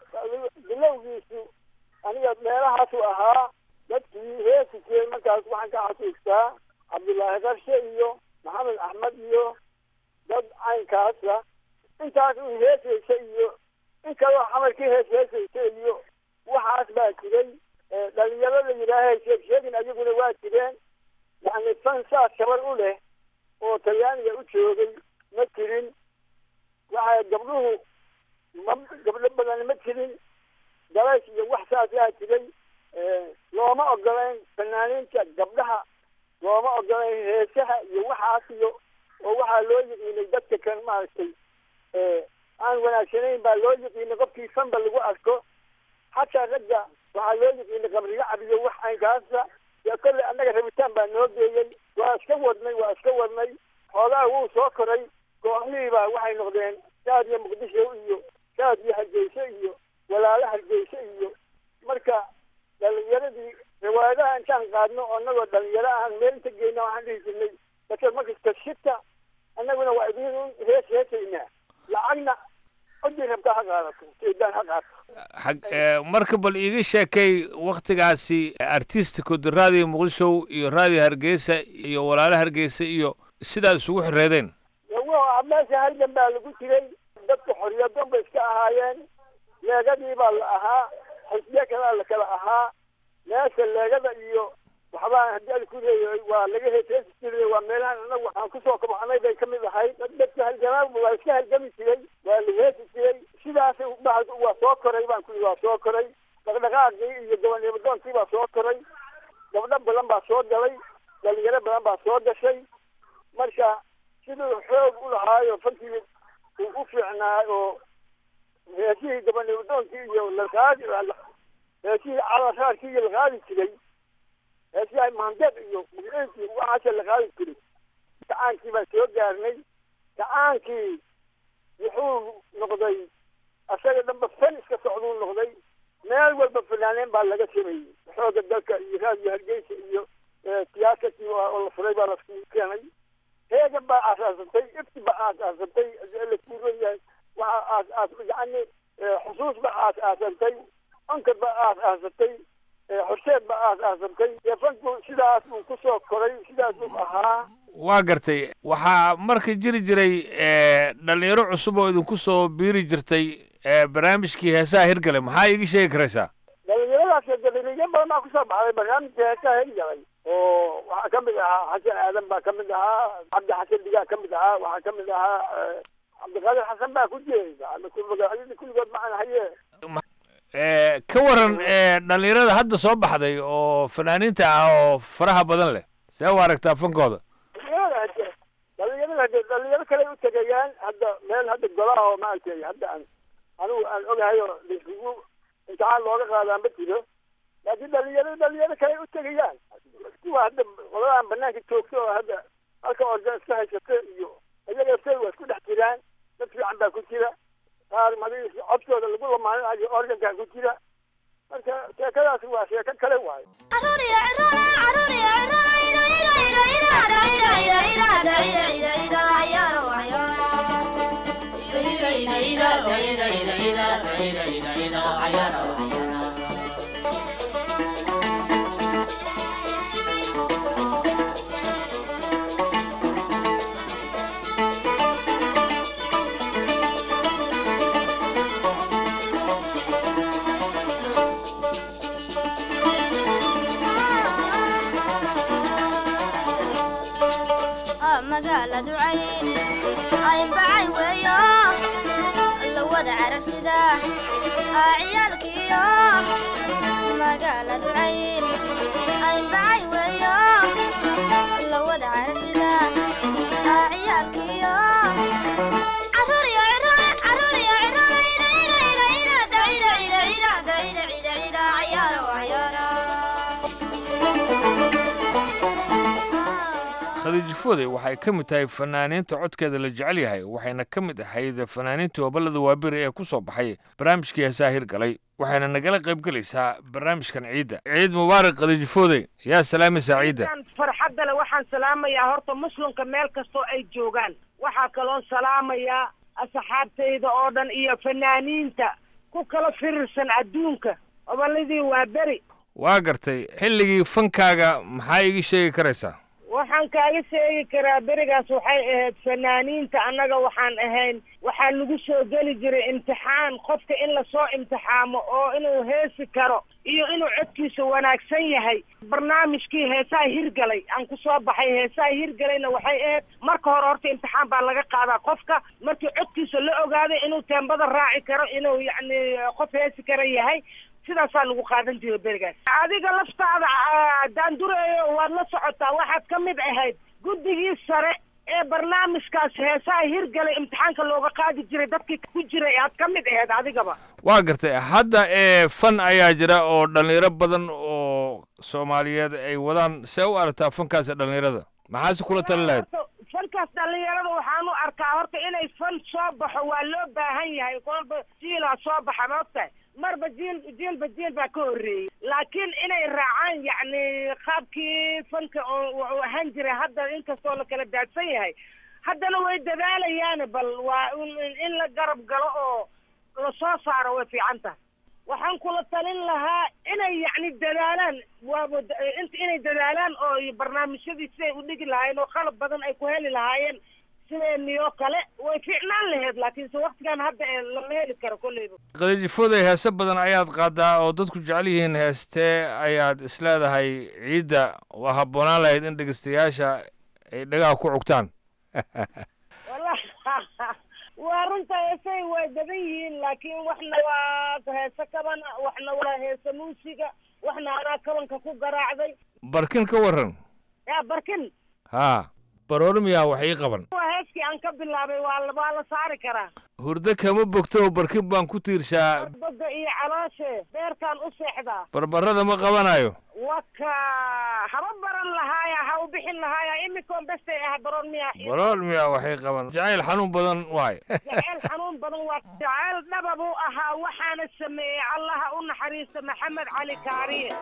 bilowgiisu aniga meelahaasu ahaa dadkii heesi jiray markaas waxaan ka xasuustaa cabdullaahi qarshe iyo maxamed axmed iyo dad caynkaasa intaas un heesaysa iyo in kaloo xamarkii hees heesaysa iyo waxaas baa jiray dhalinyaro la yidhaaha sheeg sheegin ayaguna waa jireen yani fan saas gabar u leh oo talyaaniga u joogay ma jirin waxa gabdhuhu ma gabdho badan ma jirin dalays iyo wax saas yaa jiray looma ogolayn fanaaniinta gabdhaha looma ogolayn heesaha iyo waxaas iyo oo waxaa loo yiqiinay dadka kan maaragtay aan wanaagsanayn baa loo yiqiinay qofkii fanba lagu arko xataa ragga waxaa loo yiqiinay qabriga cabiyo wax aynkaasa dee kolley annaga rabitaan baa noo geeyey waa iska wadnay waa iska wadnay xoogaa wuu soo koray kooxihii baa waxay noqdeen shaad iyo muqdisho iyo shaad iyo hargeyso iyo walaalo hargeyso iyo marka dhalinyaradii riwaayadaha intaan qaadno oo annagoo dhalinyaro aan meel inta geyna waxaan dhihi jirnay dadka markasta shita annaguna waa idin hees heesaynaa lacagna codii rabtaa ha qaadato seedaan ha qaato xag marka bal iiga sheekay wakhtigaasi artisticod raadiyo muqdisho iyo raadiyo hargeysa iyo walaalo hargeysa iyo sidaa isugu xireedeen wa meesha halgan baa lagu jiray dadka xoriyadon bay iska ahaayeen leegadii baa la ahaa xisbiye kalaa la kala ahaa meesha leegada iyo waxbaa haddii ad ku leeyahay waa laga heeseesi jiray waa meelahan anagu aan kusoo kabxanay bay ka mid ahayd dadka halgamaa waa iska halgami jiray waa la heesi jiray sidaas waa soo koray baan ku waa soo koray dhaqdhaqaaqii iyo gobonnimadoonkii baa soo koray gabdho badan baa soo galay dhalinyaro badan baa soo gashay marka siduu xoog u lahaayo fankii uu u fiicnaa oo heesihii gobonnimadoonkii iyo laqaadi heesihii calaraarkii iyo la qaadi jiray heesiyahay maandeed iyo magiciinkii waxaasa la qaadi jiray gacaankii baan soo gaarnay gacaankii wuxuu noqday asaga dhanba fan iska socduu noqday meel walba fanaaneen baa laga sameeyey xooga dalka iyo raadiyo hargeysa iyo tiyaatarkii oo la furay baa laskugu keenay heegan baa aasaasantay ifti baa aasaasantay la kuuroyahay waxa aas aas yacni xusuus baa aas aasantay onkad baa aas aasantay horseed baa aas aasantay dee fanku sidaas uu kusoo koray sidaas uu ahaa waa gartay waxaa marka jiri jiray dhalinyaro cusub oo idinku soo biiri jirtay barnaamijkii heesaha hirgale maxaa iiga sheegi karaysaa dhalinyaradaas dhalinyaro badan baa kusoo baxday barnaamijka heesaha hirgalay oo waxaa ka mid ahaa xasan aadan baa ka mid ahaa cabdi xasan digaa ka mid ahaa waxaa ka mid ahaa cabdiqaadir xasan baa ku jiray magacyadii kulligood macaan haye ka waran dhalinyarada hadda soo baxday oo fanaaniinta ah oo faraha badan leh see u aragtaa fankooda dhalinyarada hade dhalinyaro kale u tegayaan hadda meel hadda golaha oo maaragtay hadda aan anigu aan ogahay oo laisugu imtixaan looga qaadaa ma jiro laakiin dhalinyaro dhalinyaro kale u tegayaan kuwa hadda qoladan banaanka joogta oo hadda halka organ iska haysata iyo iyaga say waa isku dhex jiraan dad fiican baa ku jira qaar madiis codkooda lagu lamaaninayo organkaa ku jira marka sheekadaasi waa sheeko kale waayo magaaladu cayn caynbacay weeyo la wada cararsida ciyaalkiyo magaaladu cayn caynbacay weeyo la wada cararsida ciyaalkiyo caruuriyo caruuriyo cayaaro cayaaro khadiij fode waxay ka mid tahay fanaaniinta codkeeda la jecel yahay waxayna ka mid ahayd fanaaniinta hoballada waaberi ee ku soo baxay barnaamijkii heesaha hirgalay waxayna nagala qaybgelaysaa barnaamijkan ciidda ciid mubaarak khadiij fode yaa salaamaysaa ciidda farxadda le waxaan salaamayaa horta muslimka meel kastoo ay joogaan waxaa kaloon salaamayaa asxaabtayda oo dhan iyo fanaaniinta ku kala firirsan adduunka hoballadii waa beri waa gartay xilligii fankaaga maxaa iiga sheegi karaysaa waxaan kaaga sheegi karaa berigaas waxay ahayd fanaaniinta annaga waxaan ahayn waxaa lagu soo geli jiray imtixaan qofka in lasoo imtixaamo oo inuu heesi karo iyo inuu codkiisa wanaagsan yahay barnaamijkii heesaha hirgalay aan ku soo baxay heesaha hirgalayna waxay ahayd marka hore horta imtixaan baa laga qaadaa qofka markii codkiisa la ogaaday inuu teembada raaci karo inuu yacni qof heesi kara yahay sidaasaa lagu qaadan jiray berigaas adiga laftaada daandureeyo waad la socotaa waxaad ka mid ahayd guddigii sare ee barnaamijkaas heesaha hirgalay imtixaanka looga qaadi jiray dadkii ku jiray aad ka mid ahayd adigaba waa gartay hadda ee fan ayaa jira oo dhallinyaro badan oo soomaaliyeed ay wadaan see u aragtaa fankaasi dhallinyarada maxaase kula tali lahayd fankaas dhallinyarada waxaan u arkaa horta inay fan soo baxo waa loo baahan yahay kolba jiilaa soo baxa maogtahay marba jiil jiilba jiil baa ka horreeyey laakiin inay raacaan yacni qaabkii fanka oo ahaan jiray hadda inkastoo la kala daadsan yahay haddana way dadaalayaan bal waa in la garab galo oo lasoo saaro way fiican tahay waxaan kula talin lahaa inay yacni dadaalaan waaba inay dadaalaan oo barnaamijyadii siday u dhigi lahaayeen oo qalab badan ay ku heli lahaayeen sideeniyoo kale way fiicnaan lahayd laakiinse waktigan hadda ee lama heli karo kolleyba khadiijifooday heese badan ayaad qaadaa oo dadku jecel yihiin heestee ayaad isleedahay ciidda waa habboonaan lahayd in dhegeystayaasha ay dhagaha ku cugtaan waa runta heesay way badan yihiin laakiin waxna waa heese kaban waxna waa heese muusiga waxna anaa kabanka ku garaacday barkin ka waran yaa barkin haa baroormiyaa wax ii qaban waa heeskii aan ka bilaabay waa la waa la saari karaa hurdo kama bogto barkin baan ku tiirshaa boga iyo calooshe beerkaan u seexdaa barbarada ma qabanayo waka haba baran lahaaya ha u bixin lahaaya imikoon bestay ah baron miya balool miya waxay qaban jacayl xanuun badan waayo jacayl xanuun badan waa jacayl dhaba buu ahaa waxaana sameeyey allaha u naxariista maxamed cali kaariye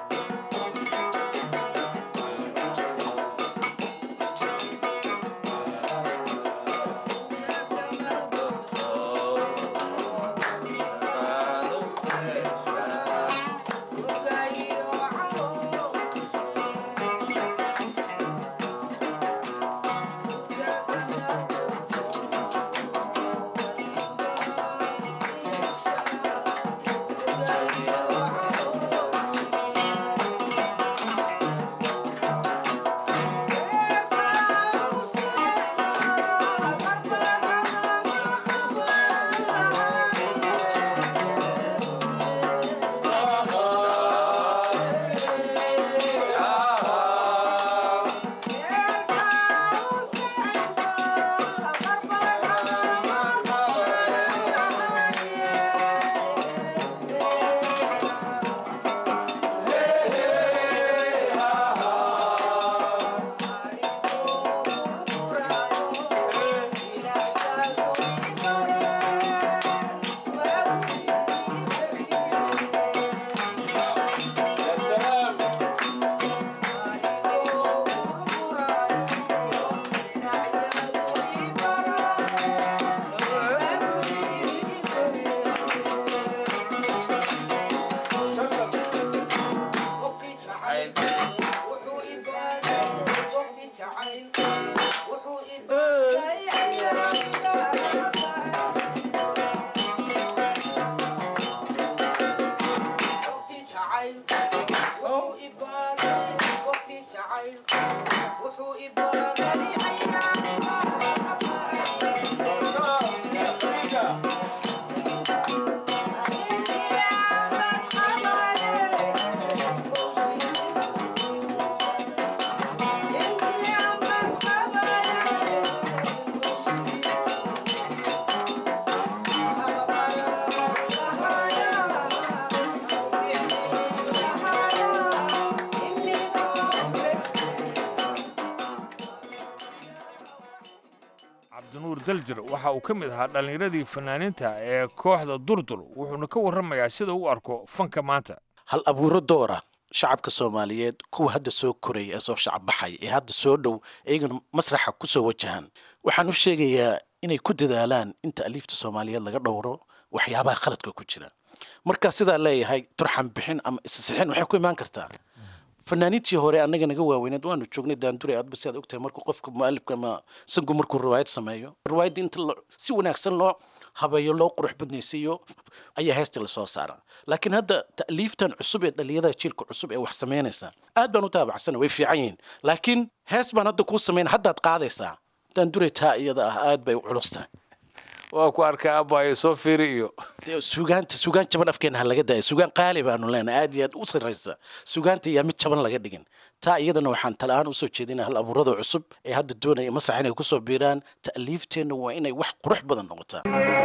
cabdinuur daljir waxa uu ka mid ahaa dhallinyaradii fanaaniinta ee kooxda durdur wuxuuna ka warramayaa sida uu arko fanka maanta hal abuuro doora shacabka soomaaliyeed kuwa hadda soo koraya ee soo shacabbaxay ee hadda soo dhow iyagana masraxa ku soo wajahan waxaan u sheegayaa inay ku dadaalaan inta aliifta soomaaliyeed laga dhowro waxyaabaha khaladka ku jira marka sidaa leeyahay turxan bixin ama isasixin waxay ku imaan kartaa fanaaniintii hore annaga naga waaweyneed waanu joognay daandure aadba si aad ogtahay markuu qofka mualifka ama sangu markuu riwaayad sameeyo riwaayadda inta si wanaagsan loo habeeyo loo qurux badnaysiiyo ayaa heestii lasoo saaraa laakiin hadda ta'liiftan cusub ee dhallinyarada jiilka cusub ee wax samaynaysa aad baan u taabacsana way fiican yihiin laakiin hees baan hadda kuu samayn haddaad qaadaysaa daandure taa iyada ah aad bay u culus tahay waa ku arkaa abaayo soo fiiri iyo sugaanta sugaan jaban afkeena ha laga daayo sugaan qaali baanu leenahay aad iyo aad u sarraysa sugaanta yaa mid jaban laga dhigin taa iyadana waxaan tala-aan usoo jeedinaa hal abuurada cusub ee hadda doonaya masrax inay kusoo biiraan ta'liifteenna waa inay wax qurux badan noqotaa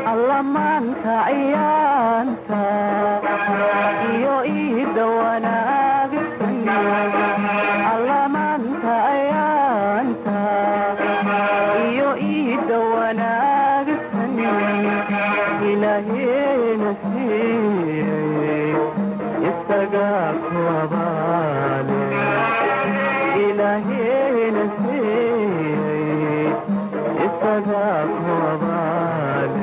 allamaanka ciyaanta iyo iida wanaagsan allamaanka ciyaanta iyo iida wanaagsan ilaahena siiyey isagaa ku abaale ilaahena siiyey isagaa ku abaale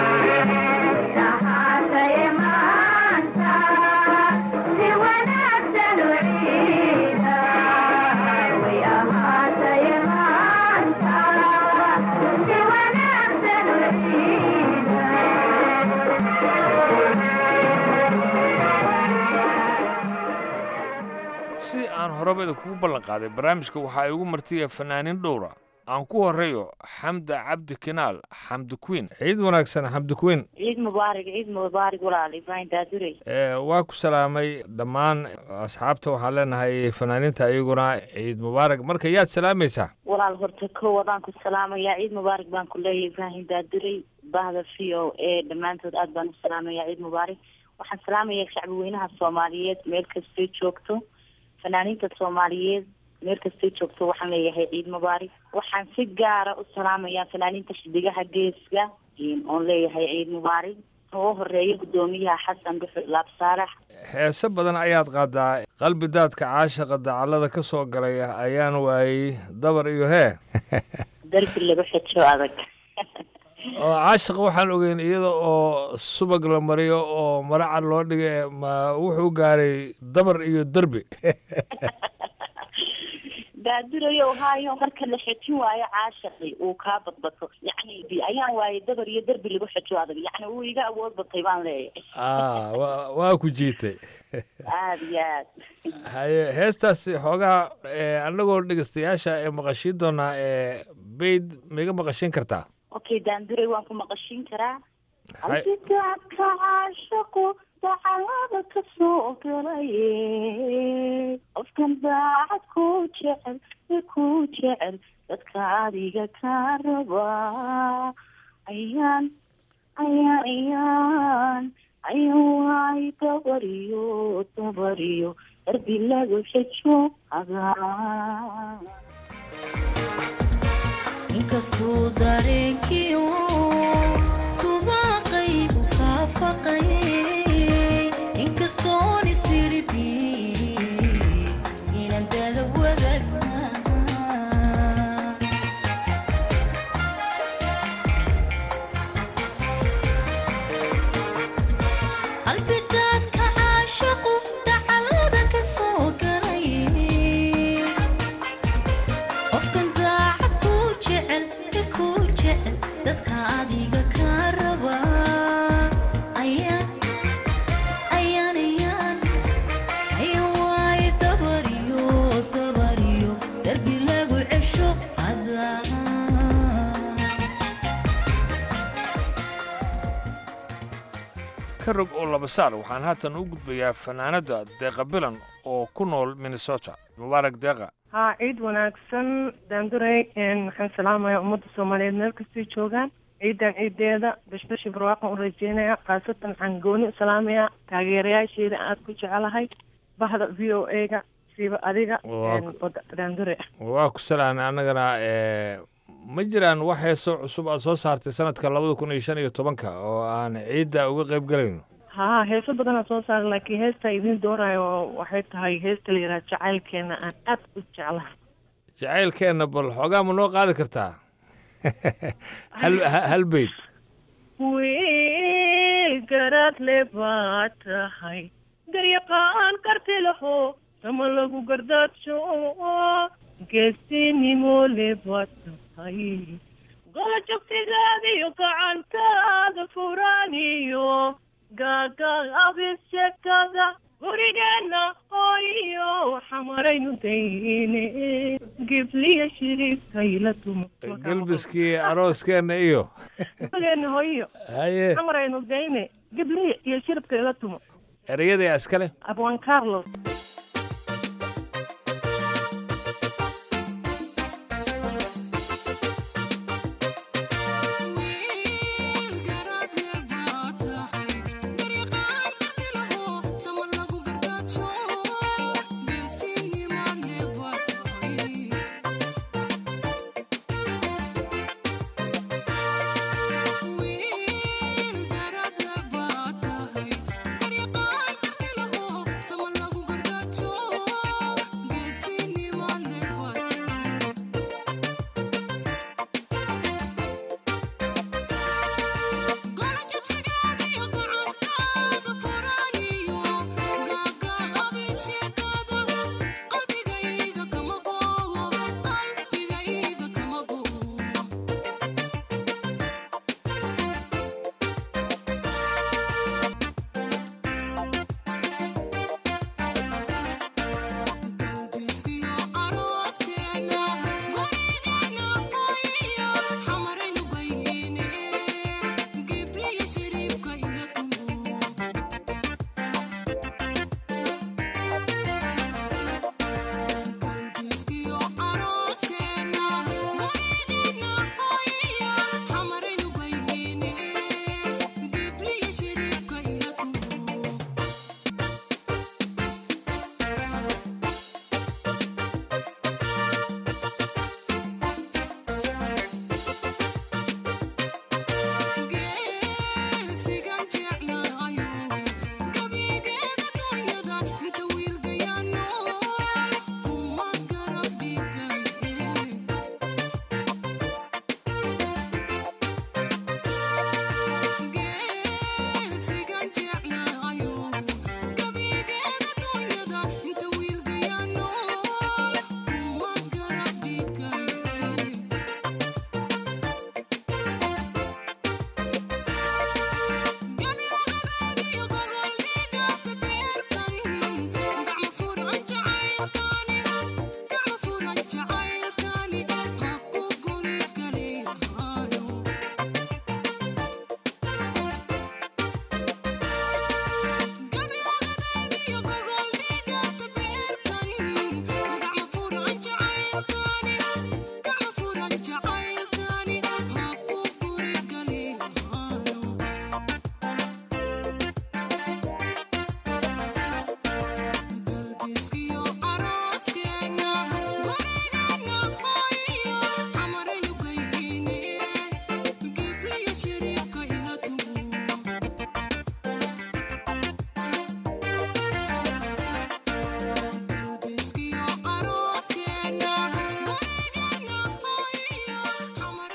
sidii aan horabada kugu ballan qaaday barnaamijka waxa ay ugu martiya fanaaniin dhowra aan ku horeeyo xamda cabdi kinaal xamdi queen ciid wanaagsan xamdi queen ciid mubaarak ciid mubaarak walaal ibraahim daadurey waa ku salaamay dhammaan asxaabta waxaan leenahay fanaaniinta iyaguna ciid mubaarak marka yaad salaamaysaa walaal horta ko wadaan ku salaamayaa ciid mubaarak baan ku leeyahay ibraahim daadurey bahda v o a dhammaantood aad baan u salaamayaa ciid mubaarak waxaan salaamayaa shacbi weynaha soomaaliyeed meel kastay joogto fanaaniinta soomaaliyeed meel kastay joogto waxaan leeyahay ciid mubaarak waxaan si gaara u salaamayaa fanaaniinta xidigaha geeska oon leeyahay ciid mubaarak ugu horeeya guddoomiyaha xasan dhuxul laab saalax heese badan ayaad qaadaa qalbi daadka caashaqa dacallada ka soo galay ayaan waayey dabar iyo hee darbi lagu xejo adag oo caashaqa waxaan ogeyn iyada oo subag la mariyo oo maracad loo dhigay ma wuxuu gaaray dabar iyo derbi daadurayo haayo marka la xejin waayo caashaqi uu kaa badbato yacni ayaan waayey dabar iyo derbi lagu xejo adag yacni wuu iga awood batay baan leeyahay ah wa waa ku jiitay aada iyo aad haye heestaasi xoogaa annagoo dhegeystayaasha ee maqashiin doonaa ee bayd maiga maqashiin kartaa okay daanduray waan ku maqashiin karaa Hay- albidaadka caashaqu dacalada ka soo galay qofkan daacad ku jecel ee ku jecel dadka adiga ka raba ayaan ayaan ayaan ayaan waay dabariyo dabariyo darbi lagu xejo adaa inkastuu dareenkiiu dubaaqaygu kaa faqayay inkastoon isiridii inaan dada wadagnaa albidaadka caashaqu dacalada ka soo galay qofkan daacad ku jecel ka ku jecel dadka adiga ka raba ayaan ayaan ayaan ayaan waaye dabariyo dabariyo darbi lagu cesho adaa ka rog oo laba saar waxaan haatan u gudbayaa fanaanada deeqa bilan oo ku nool minnesota mubaarak deeqa haa ciid wanaagsan daanduray waxaan salaamayaa ummadda soomaaliyeed meel kastay joogaan ciidan ciideeda bashbashi barwaaqan u rajeynaya khaasatan waxaan gooni u salaamayaa taageerayaasheeda aada ku jecelahay bahda v o a ga siiba adiga Waa ku- oo daandure waa ku salaanay annagana ee, ma jiraan wax heesoo cusub aad soo saartay sanadka labada kun iyo shan iyo tobanka oo aan ciidda uga qayb galayno haa heeso badanaa soo saaray laakiin heesta idiin doorayo waxay tahay heesta la yidhaha jacaylkeena aan aad u jeclahay jacaylkeenna bal xoogaa ma noo qaadi kartaa hal ha- hal beyd wiil garaadle baa tahay garyaqaan karti laho sama lagu gardaadsho geesinimo le baa tahay gola jogtigaada iyo gacantaada furaaniyo gaagaabisekaga gurigeena hooyo xamaraynu dayne gibliya shiriibkayla tumo gelbiskii arooskeenna iyo gurigeena hooyo haye xamaraynu dayne gibliya iyo shiribkayla tumo ereyada iskale abwan carlos Someone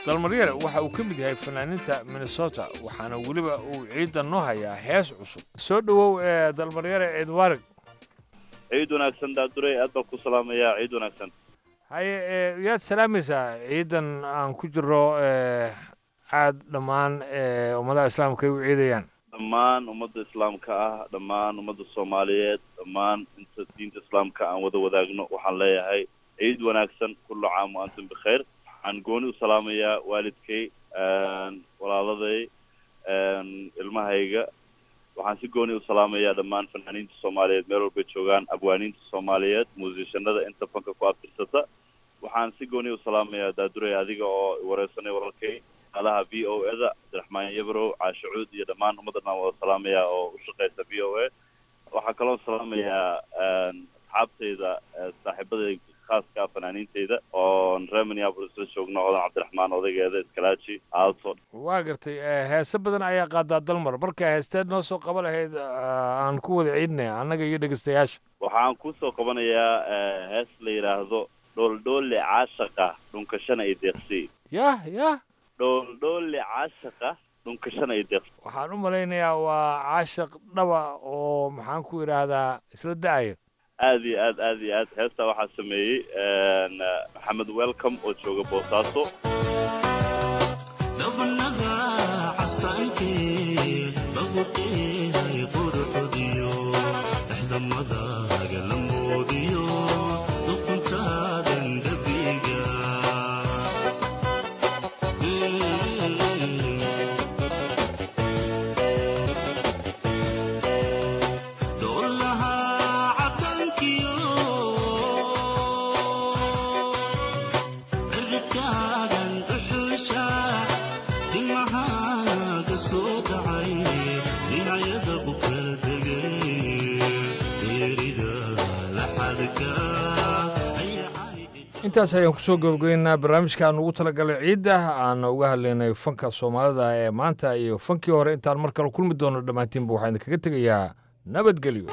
dalmaryare waxa uu ka mid yahay fanaaniinta minnesota waxaana weliba uu ciidda noo hayaa hees cusub soo dhowow ee dalmaryare ciid waarig ciid wanaagsan daadurey aad baan ku salaamayaa ciid wanaagsan haye ee, yaad salaamaysaa ciidan aan ku jiro ee, aad dhammaan ee, ummadaha islaamka ay u ciidayaan dhammaan ummadda islaamka ah dhammaan ummadda soomaaliyeed dhammaan inta diinta islaamka aan wada wadaagno waxaan leeyahay ciid wanaagsan kullu caam wa antum bikhayr waxaan gooni u salaamayaa waalidkay walaaladay ilmahayga waxaan si gooni u salaamayaa dhammaan fanaaniinta soomaaliyeed meel walbay joogaan abwaaniinta soomaaliyeed muusishanada inta fanka ku abtirsata waxaan si gooni u salaamayaa daadurey adiga oo wareysanay walaalkay adaha v o e da cabdiraxmaan yabrow caashe cuud iyo dhammaan ummaddan aan wada salaamayaa oo u shaqeysa v o a waxaa kaloo salaamayaa asxaabtayda saaxiibaday khaaska ah fanaaniintayda oon reer minneapolis la joogno odan cabdiraxmaan odaygeeda iskalaaji aalto waa gartay ee, heese badan ayaa qaadaa dalmar marka heesteed noo soo qaban lahayd aa, aan ku wada ciidnaya annaga iyo dhegeystayaasha waxaan kusoo qabanayaa hees la yidhaahdo dhooldhoole caashaqa dhunkashana ay deeqsi yah yah dhooldhoole caashaqa dhunkashana ay deeqsi waxaan u malaynayaa waa caashaq dhaba oo maxaan ku idhaahdaa isla da'aya aad iyo aad aad iyo aad heestaa waxaa sameeyey maxamed welcome oo jooga boosaaso intaas ayaan kusoo gabagabeynaa barnaamijka aan ugu talagalay ciidda aan uga hadlaynay fanka soomaalida ee maanta iyo fankii hore intaan mar kale kulmi doono dhammaantiinba waxaan idinkaga tegayaa nabadgelyo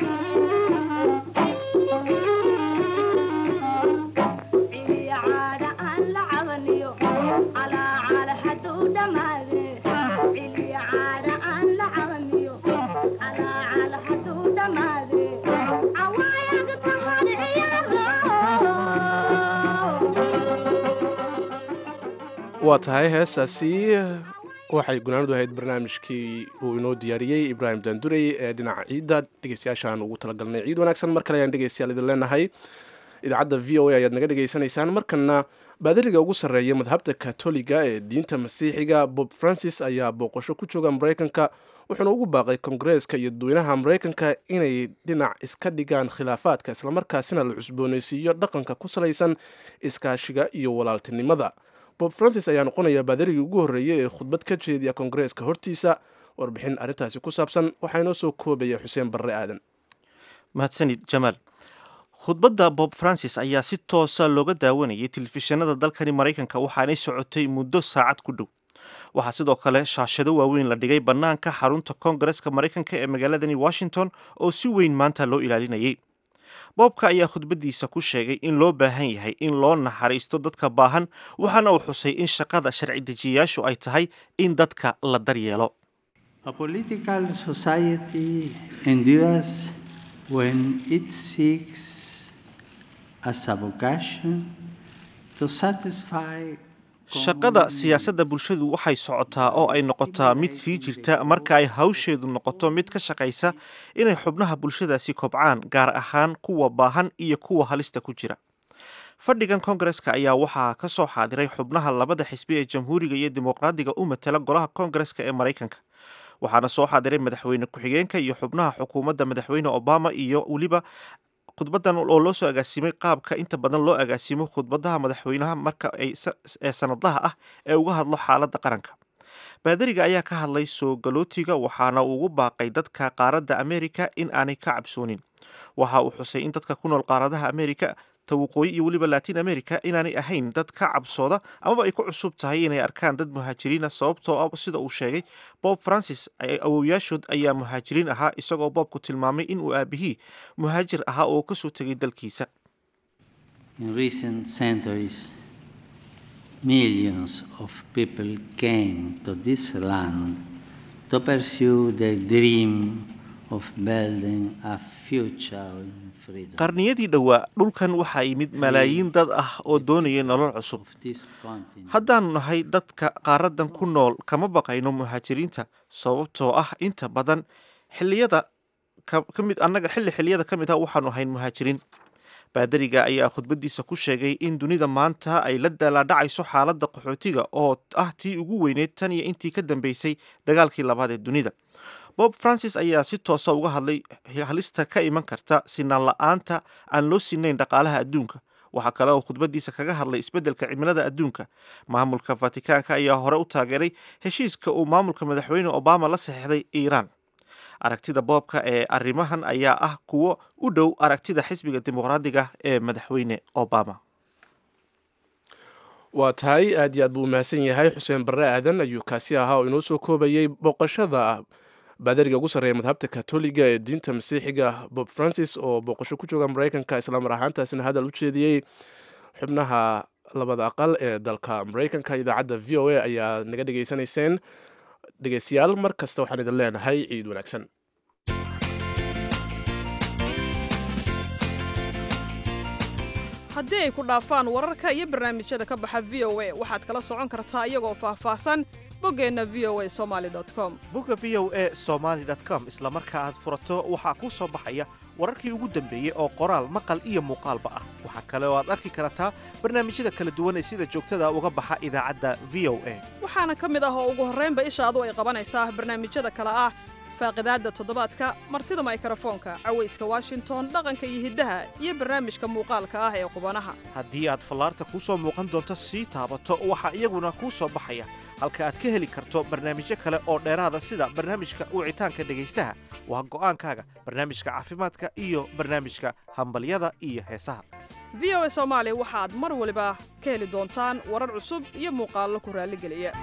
waa tahay heestaasi waxay gunaanadu ahayd barnaamijkii uu inoo diyaariyey ibraahim daandurey ee dhinaca ciidda dhegeystayaashaan ugu talagalnay ciid wanaagsan mar kale ayaan dhegeystayaal idin leenahay idaacadda v o a ayaad naga dhegeysanaysaan markana baadariga ugu sarreeya madhabta katoliga ee diinta masiixiga bob francis ayaa booqasho ku jooga maraykanka wuxuuna ugu baaqay kongareeska iyo dadweynaha maraykanka inay dhinac iska dhigaan khilaafaadka islamarkaasina la cusboonaysiiyo dhaqanka ku salaysan iskaashiga iyo walaaltinimada bob francis ayaa noqonaya baadarigii ugu horreeyey ee khudbad ka jeediya kongareeska hortiisa warbixin arrintaasi ku saabsan waxaa inoo soo koobaya xuseen barre aadan mahadsanid jamaal khudbadda bob francis ayaa si toosa looga daawanayay telefishinada dalkani maraykanka waxaanay socotay muddo saacad ku dhow waxaa sidoo kale shaashado waaweyn la dhigay bannaanka xarunta koongareska maraykanka ee magaaladani washington oo si weyn maanta loo ilaalinayay boobka ayaa khudbaddiisa ku sheegay in loo baahan yahay in loo naxariisto dadka baahan waxaana uu xusay in shaqada sharci dejiyayaashu ay tahay in dadka la daryeelo A political society endures when it seeks as a vocation to satisfy shaqada siyaasadda bulshadu waxay socotaa oo ay noqotaa mid sii jirta marka ay hawsheedu noqoto mid ka shaqaysa inay xubnaha bulshadaasi kobcaan gaar ahaan kuwa baahan iyo kuwa halista ku jira fadhigan koongareska ayaa waxaa ka soo xaadiray xubnaha labada xisbi ee jamhuuriga iyo dimuqraadiga u matala golaha koongareska ee maraykanka waxaana soo xaadiray madaxweyne ku-xigeenka iyo xubnaha xukuumadda madaxweyne obama iyo weliba khudbadan oo loo soo agaasimay qaabka inta badan loo agaasimo khudbadaha madaxweynaha marka ay ee sanadlaha ah ee uga hadlo xaaladda qaranka baadariga ayaa ka hadlay soo galootiga waxaana uu ugu baaqay dadka qaaradda amerika in aanay ka cabsoonin waxa uu xusay in dadka ku nool qaaradaha amerika ta waqooyi iyo weliba latin america inaanay ahayn dad ka cabsooda amaba ay ku cusub tahay inay arkaan dad muhaajiriina sababtoo ah sida uu sheegay bob francis awowyaashood ayaa muhaajiriin ahaa isagoo boobku tilmaamay in uu aabihii muhaajir ahaa oo kasoo tegay dalkiisa in recent centuries millions of people came to this land to pursue the dream of building a future in freedom. qarniyadii dhowaa dhulkan waxaa yimid malaayiin dad ah oo doonaya nolol cusub This continent haddaannu nahay dadka qaaradan ku nool kama baqayno muhaajiriinta sababtoo ah inta badan xilliyada ka ka mid annaga xilli xilliyada ka mid ah waxaanu ahayn muhaajiriin baadariga ayaa khudbadiisa ku sheegay in dunida maanta ay la daalaadhacayso xaaladda qaxootiga oo ah tii ugu weyneyd tan iyo intii ka dambeysay dagaalkii labaad ee dunida bob francis ayaa si toosa uga hadlay halista ka iman karta sinaan la-aanta aan loo sinayn dhaqaalaha adduunka waxaa kale oo khudbadiisa kaga hadlay isbeddelka cimilada adduunka maamulka fatikaanka ayaa hore u taageeray heshiiska uu maamulka madaxweyne obama la saxeixday iiraan aragtida boobka ee arrimahan ayaa ah kuwo u dhow aragtida xisbiga dimuqraadiga ee madaxweyne obama waa tahay aad iyo aad buu umahadsan yahay xuseen barre aadan ayuu kaasi ahaa oo inoo soo koobayey booqashada baadariga ugu sarreeya madhabta katoliga ee diinta masiixiga bob francis oo booqasho ku jooga maraykanka islaamar ahaantaasina hadal u jeediyey xubnaha labada aqal ee dalka maraykanka idaacadda v o a ayaa naga dhegaysanayseen dhegeystayaal mar kasta waxaan idin leenahay ciid wanaagsan haddii ay ku dhaafaan wararka iyo barnaamijyada ka baxa v o a waxaad kala socon kartaa iyagoo faahfaahsan boggeenna v o a somaali com bogga v o a somaly com isla marka aad furato waxaa kuu soo baxaya wararkii ugu dambeeyey oo qoraal maqal iyo muuqaalba ah waxaa kale oo aad arki kartaa barnaamijyada kala duwan ee sida joogtada uga baxa idaacadda v o a waxaana ka mid ah oo ugu horraynba ishaadu ay qabanaysaa barnaamijyada kale ah faaqidaadda toddobaadka martida maykrofoonka cawayska washington dhaqanka iyo hiddaha iyo barnaamijka muuqaalka ah ee qubanaha haddii aad fallaarta kuu soo muuqan doonto sii taabato waxaa iyaguna kuu soo baxaya halka aad ka heli karto barnaamijyo kale oo dheeraada sida barnaamijka wicitaanka dhegaystaha waa go'aankaaga barnaamijka caafimaadka iyo barnaamijka hambalyada iyo heesaha v o a soomaali waxaad mar waliba ka heli doontaan warar cusub iyo muuqaallo ku raalligeliya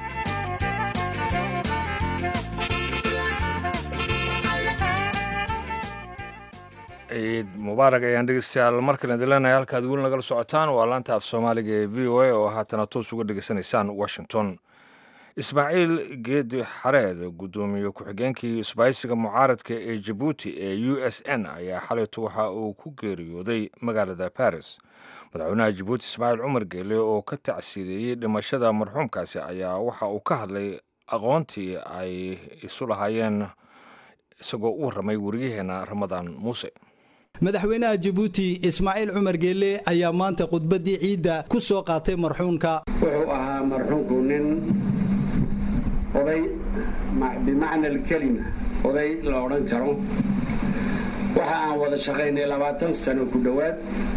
ciid mubaarak ayaan dhegeystayaal markale idin leenahay halkaad weli nagala socotaan waa laanta af soomaaliga ee v o a oo haatana toos uga dhegeysanaysaan washington ismaaciil geedi xareed guddoomiye ku-xigeenkii isbaahisiga mucaaradka ee jabuuti ee u s n ayaa xalayto waxa uu ku geeriyooday magaalada baris madaxweynaha jabuuti ismaaciil cumar geele oo ka tacsiideeyey dhimashada marxuumkaasi ayaa waxa uu ka hadlay aqoontii ay isu lahaayeen isagoo u warramay wariyaheenna ramadaan muuse madaxweynaha jabuuti ismaaciil cumar geelle ayaa maanta khudbaddii ciidda ku soo qaatay marxuunka wuxuu ahaa marxuunku nin oday bimacna alkelima oday la odhan karo waxa aan wada shaqaynay labaatan sano ku dhowaad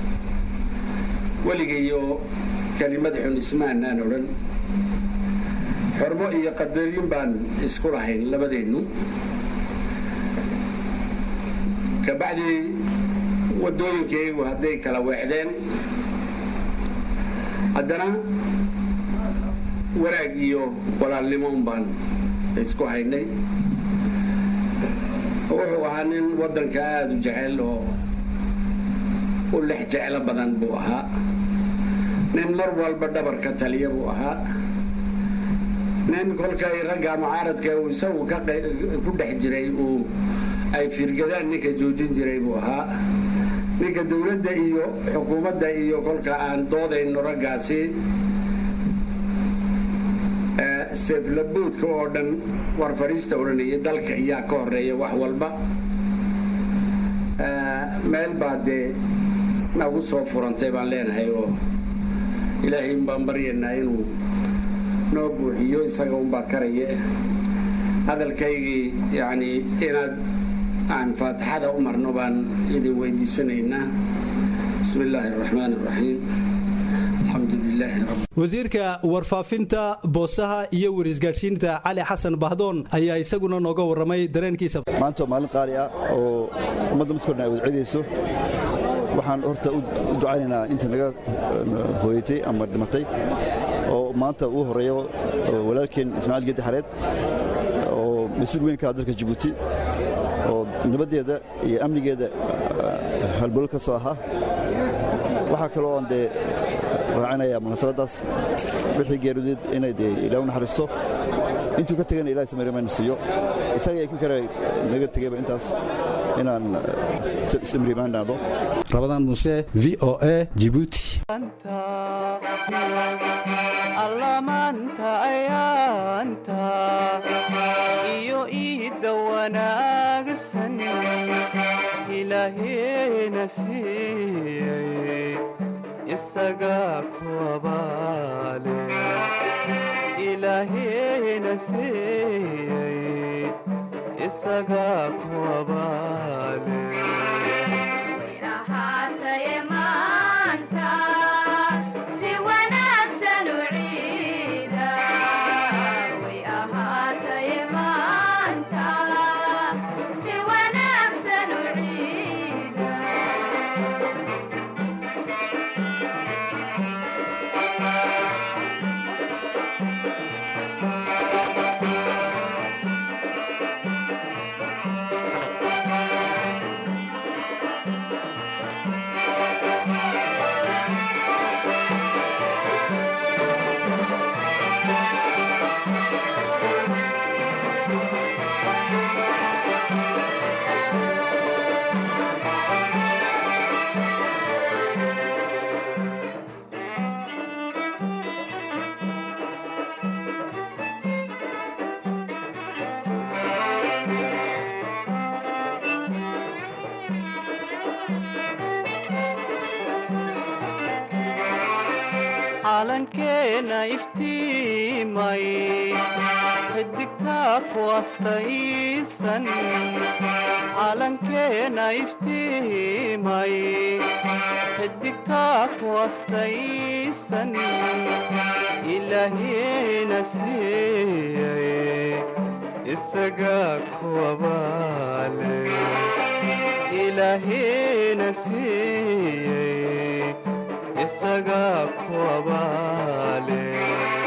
weligayo kelimad xun ismaanaan odhan xormo iyo qadarin baan isku lahayn labadeennu kabacdii waddooyinkaygu hadday kala weecdeen haddana wanaag iyo walaalnimo un baan isku haynay wuxuu ahaa nin waddanka aada u jecel oo u lex jeclo badan buu ahaa nin mar walba dhabar ka taliya buu ahaa nin kolkay ragga mucaaradka uu isagu ku dhex jiray uu ay firgadaan ninka joojin jiray buu ahaa ninka dowladda iyo xukuumadda iyo kolka aan doodayno raggaasi seeflaboodka oo dhan war fadhiista odhanaya dalka iyaa ka horeeya wax walba meel baa dee nagu soo furantay baan leenahay oo ilaahay baan baryaynaa inuu noo buuxiyo isaga unbaa karaya hadalkaygii yacni inaad aan faatixada u marno baan idin weydiisanaynaa bismi illaahi araxmaan araxiim alxamdu lilaahi rabbi wasiirka warfaafinta boosaha iyo warisgaadhsiinta cali xasan bahdoon ayaa isaguna nooga warramay dareenkiisa maanta waa maalin qaali ah oo ummadda midkoodna ay wada cedayso waxaan horta u ducaynaynaa inta naga hooyatay ama dhimatay oo maanta uu horeeyo walaalkeen ismaaciil geedi xareed oo mas-uul weyn ka ah dalka jabuuti oo nabaddeeda iyo amnigeeda halbolo ka soo ahaa waxaa kaloo aan dee raacinaya munaasabaddaas wixii geerideed inay dee ilaa u naxariisto intuu ka tegana ilahay samarimayna siiyo isaga ay ku kale naga tegayba intaas inaan samrimaanaado rabadaan muuse v o a jibuuti allamaanta ayaanta iyo iidda wanaagsan ilaaheena siiyey isagaa ku abaale ilaaheena siiyey isagaa ku abaale ahaataye maanta si wanaagsan u ciida way ahaataye maanta si wanaagsan u ciida calankeena iftiimay xidigtaa ku astaysan calankeena iftiimay xidigtaa ku astaysan ilaahiina siiyey isagaa ku abaale ilaahiina siiyey isagaa ku abaale